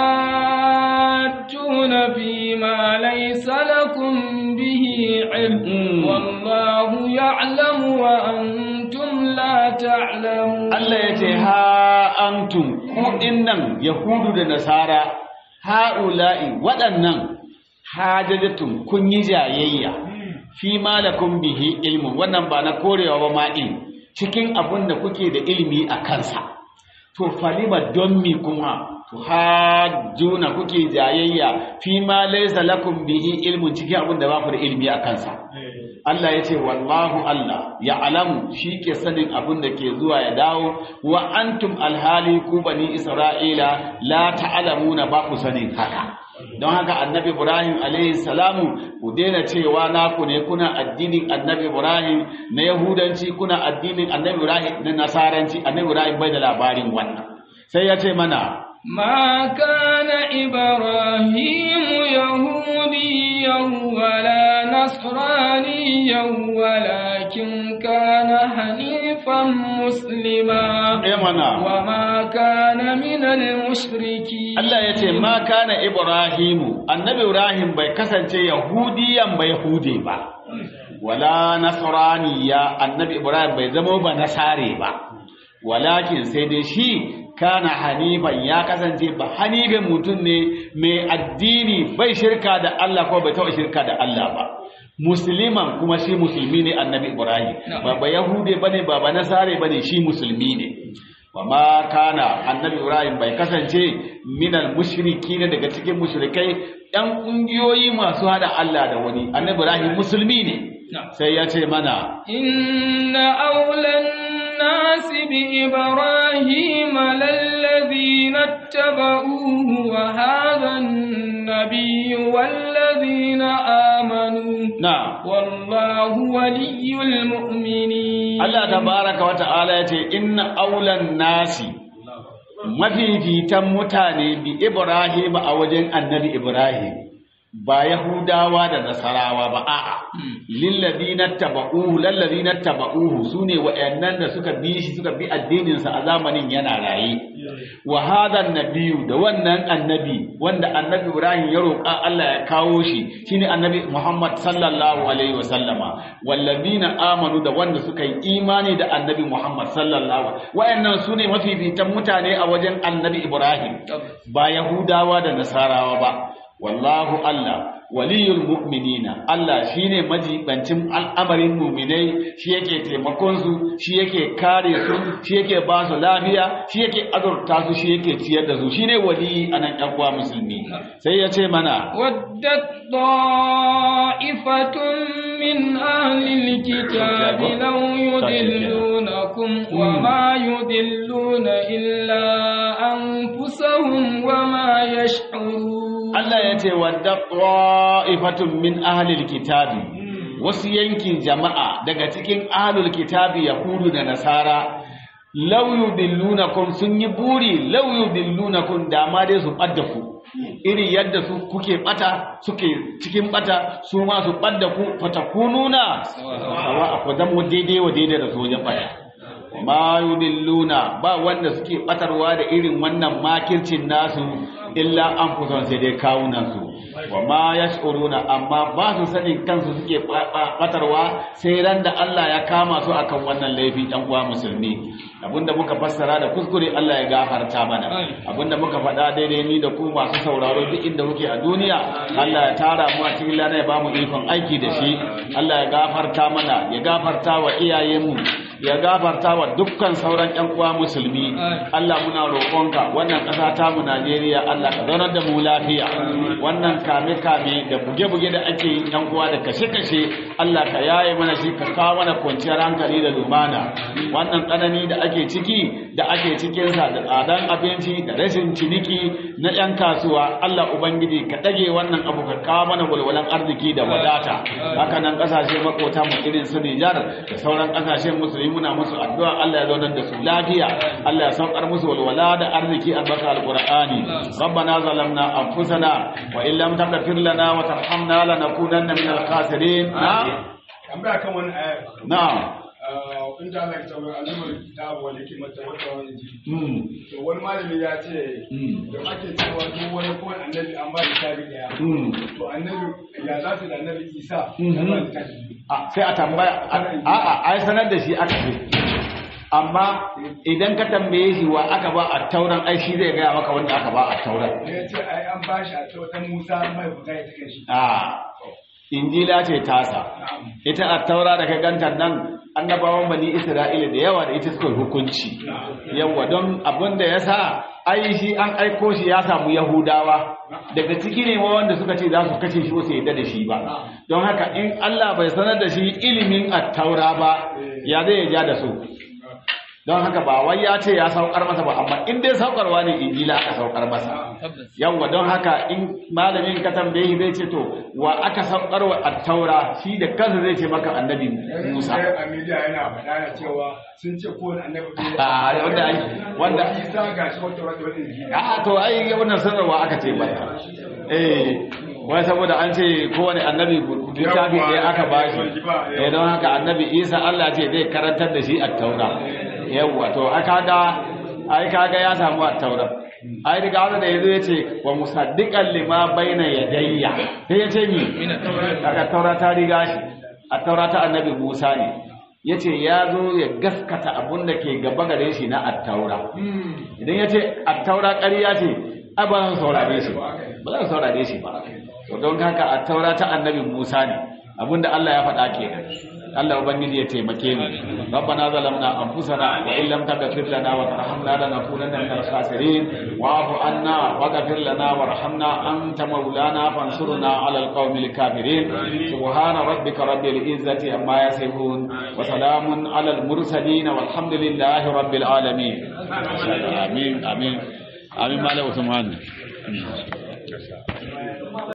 hajjuna fi ma laysa lakum bihi ilm wallahu ya'lamu wa antum la ta'lamun Allah yace ha antum ku dinnan yahudu da nasara ha'ula'i waɗannan hajajatun kun yi jayayya fi malakum bihi ilmun wannan ba na korewa ba ma in cikin abin da kuke da ilimi a kansa to falima don mi kuma to hajjuna kuke jayayya fi ma laysa lakum bihi ilmun cikin abin da ba ku da ilimi a kansa Allah ya ce wallahu Allah ya alamu shi ke sanin abin da ke zuwa ya dawo wa antum alhali ku bani Isra'ila la ta'lamuna ba ku sanin haka don haka annabi Ibrahim alaihi salamu ku daina cewa naku ne kuna addinin annabi Ibrahim na Yahudanci kuna addinin annabi Ibrahim na Nasaranci annabi Ibrahim bai da labarin wannan sai ya ce mana ما كان إبراهيم يهوديا ولا نصرانيا ولكن كان حنيفا مسلما وما كان من المشركين Allah ya ce ma kana Ibrahimu annabi Ibrahim bai kasance yahudiyan bai hude ba wala nasraniya annabi Ibrahim bai zama ba nasare ba walakin sai dai shi kana hanifan ya kasance ba hanifin mutum ne mai addini bai shirka da Allah ko bai taɓa shirka da Allah ba musliman kuma shi musulmi ne annabi ibrahim ba ba yahude bane ba ba nasare bane shi musulmi ne wa ma kana annabi ibrahim bai kasance minal mushriki ne daga cikin mushrikai ɗan ƙungiyoyi masu hada Allah da wani annabi ibrahim musulmi ne sai ya ce mana inna aulan nasi bi ibrahim lallazina ittaba'uhu wa hadha an-nabiyyu wallazina amanu na wallahu waliyyul mu'minin Allah tabaraka wa ta'ala ya ce inna aulan nasi mafifitan mutane bi Ibrahim a wajen annabi Ibrahim ba Yahudawa da Nasarawa ba a'a lilladina taba'uhu lalladina taba'uhu sune wayannan da suka bi shi suka bi addinin sa a zamanin yana raye wa hadha nabiyyu da wannan annabi wanda annabi Ibrahim ya roƙa Allah ya kawo shi shine annabi Muhammad sallallahu alaihi wa sallama walladina amanu da wanda suka yi imani da annabi Muhammad sallallahu wayannan sune mafifitan mutane a wajen annabi Ibrahim ba Yahudawa da Nasarawa ba wallahu Allah waliyul mu'minina Allah shine majibancin al'amarin mu'minai shi yake taimakon su shi yake kare su shi yake ba su lafiya shi yake azurta su shi yake ciyar da su shine wali anan yan uwa musulmi sai ya ce mana ودت طائفة من أهل الكتاب لو يضلونكم وما يضلون إلا أنفسهم وما يشعرون Allah ya ce wadda ta'ifatun min ahlil kitabi wasu yankin jama'a daga cikin ahlul kitabi yahudu da nasara law yudillunakum sun yi buri law yudillunakum da ma dai su ɓadda ku iri yadda su kuke bata suke cikin bata su ma su ɓadda ku fatakununa sawa ku zama daidai wa daidai da su wajen bata ma yudilluna ba wanda suke batarwa da irin wannan makircin nasu illa an fuson sai dai kawunan su wa ma yash'uruna amma ba su sanin kansu suke batarwa sai ran da Allah ya kama su akan wannan laifi dan uwa musulmi abinda muka fassara da kuskure Allah ya gafarta mana abinda muka faɗa daidai ni da ku masu sauraro duk inda muke a duniya Allah ya tara mu a cikin lana ya bamu ikon aiki da shi Allah ya gafarta mana ya gafarta wa iyayenmu ya gafarta wa dukkan sauran ƴan uwa musulmi Allah muna roƙonka wannan ƙasa ta mu Najeriya Allah ka zaunar da mu lafiya wannan kame kame da buge buge da ake yin ƴan uwa da kashe kashe Allah ka yaye mana shi ka kawo mana kwanciyar hankali da lumana wannan tsanani da ake ciki da ake cikin sa da tsadan abinci da rashin ciniki na ƴan kasuwa Allah ubangiji ka dage wannan abu ka kawo mana walwalan arziki da wadata haka nan ƙasashe makota mu irin su Nijar da sauran ƙasashen musulmi muna musu addu'a Allah ya zaunar da su lafiya Allah ya saukar musu walwala da arziki a baka alqur'ani rabbana zalamna anfusana wa in lam taghfir lana wa tarhamna lanakunanna minal khasirin na'am tambaya kan wani aya na'am in da Allah ya tabbata alimul kitab wal hikmata wa tawani mm to wani malami ya ce Mm. da ake cewa duk wani ko annabi an ba littafi daya mm to annabi ya za su da annabi Isa Mhm. ya ba littafi a sai a tambaya a'a ai sanar da shi aka ce amma idan ka tambaye shi wa aka ba a tauran ai shi zai gaya maka wanda aka ba a tauran da ya ce ai an ba shi a tautan Musa mai buga ya take shi a injila ce tasa ita a taura da ka ganta nan annabawan bani isra'ila da yawa da ita suka yi hukunci yawa don abin da ya sa ai shi an aiko shi ya samu yahudawa daga ciki ne ma wanda suka ce za su kashe shi wasu yadda da shi ba don haka in allah bai sanar da shi ilimin attaura ba ya zai ya ja da su don haka ba wai ya ce ya saukar masa ba amma in dai saukarwa ne injila aka saukar masa yawwa don haka in malamin ka tambaye shi zai ce to wa aka saukar wa attaura shi da kansa zai ce maka annabi Musa Sai a media yana faɗa na cewa sun ce ko wani annabi a wanda ai wanda Isa ga shi wata wata wata injila a to ai wannan sanarwa aka ce mata eh wai saboda an ce kowane annabi littafi ne aka bashi eh don haka annabi Isa Allah ce zai karantar da shi attaura yawwa to aka ga ai kaga ya samu attaura ai riga wanda yazo yace wa musaddiqan lima baina yadayya sai yace mi daga taura ta riga shi a taura ta annabi Musa ne yace ya zo ya gaskata abun da ke gaba gare shi na attaura idan yace attaura ƙarya ce ai ba zan saurare shi ba ba zan saurare shi ba to don haka attaura ta annabi Musa ne abinda Allah ya faɗa kenan Allah ubangiji ya taimake mu rabbana zalamna anfusana wa in lam taghfir lana wa tarhamna lanakunanna minal khasirin wa'fu anna waghfir lana warhamna anta maulana fansurna 'alal qaumil kafirin subhana rabbika rabbil izzati amma yasifun wa salamun 'alal mursalin walhamdulillahi rabbil alamin amin amin amin malam usman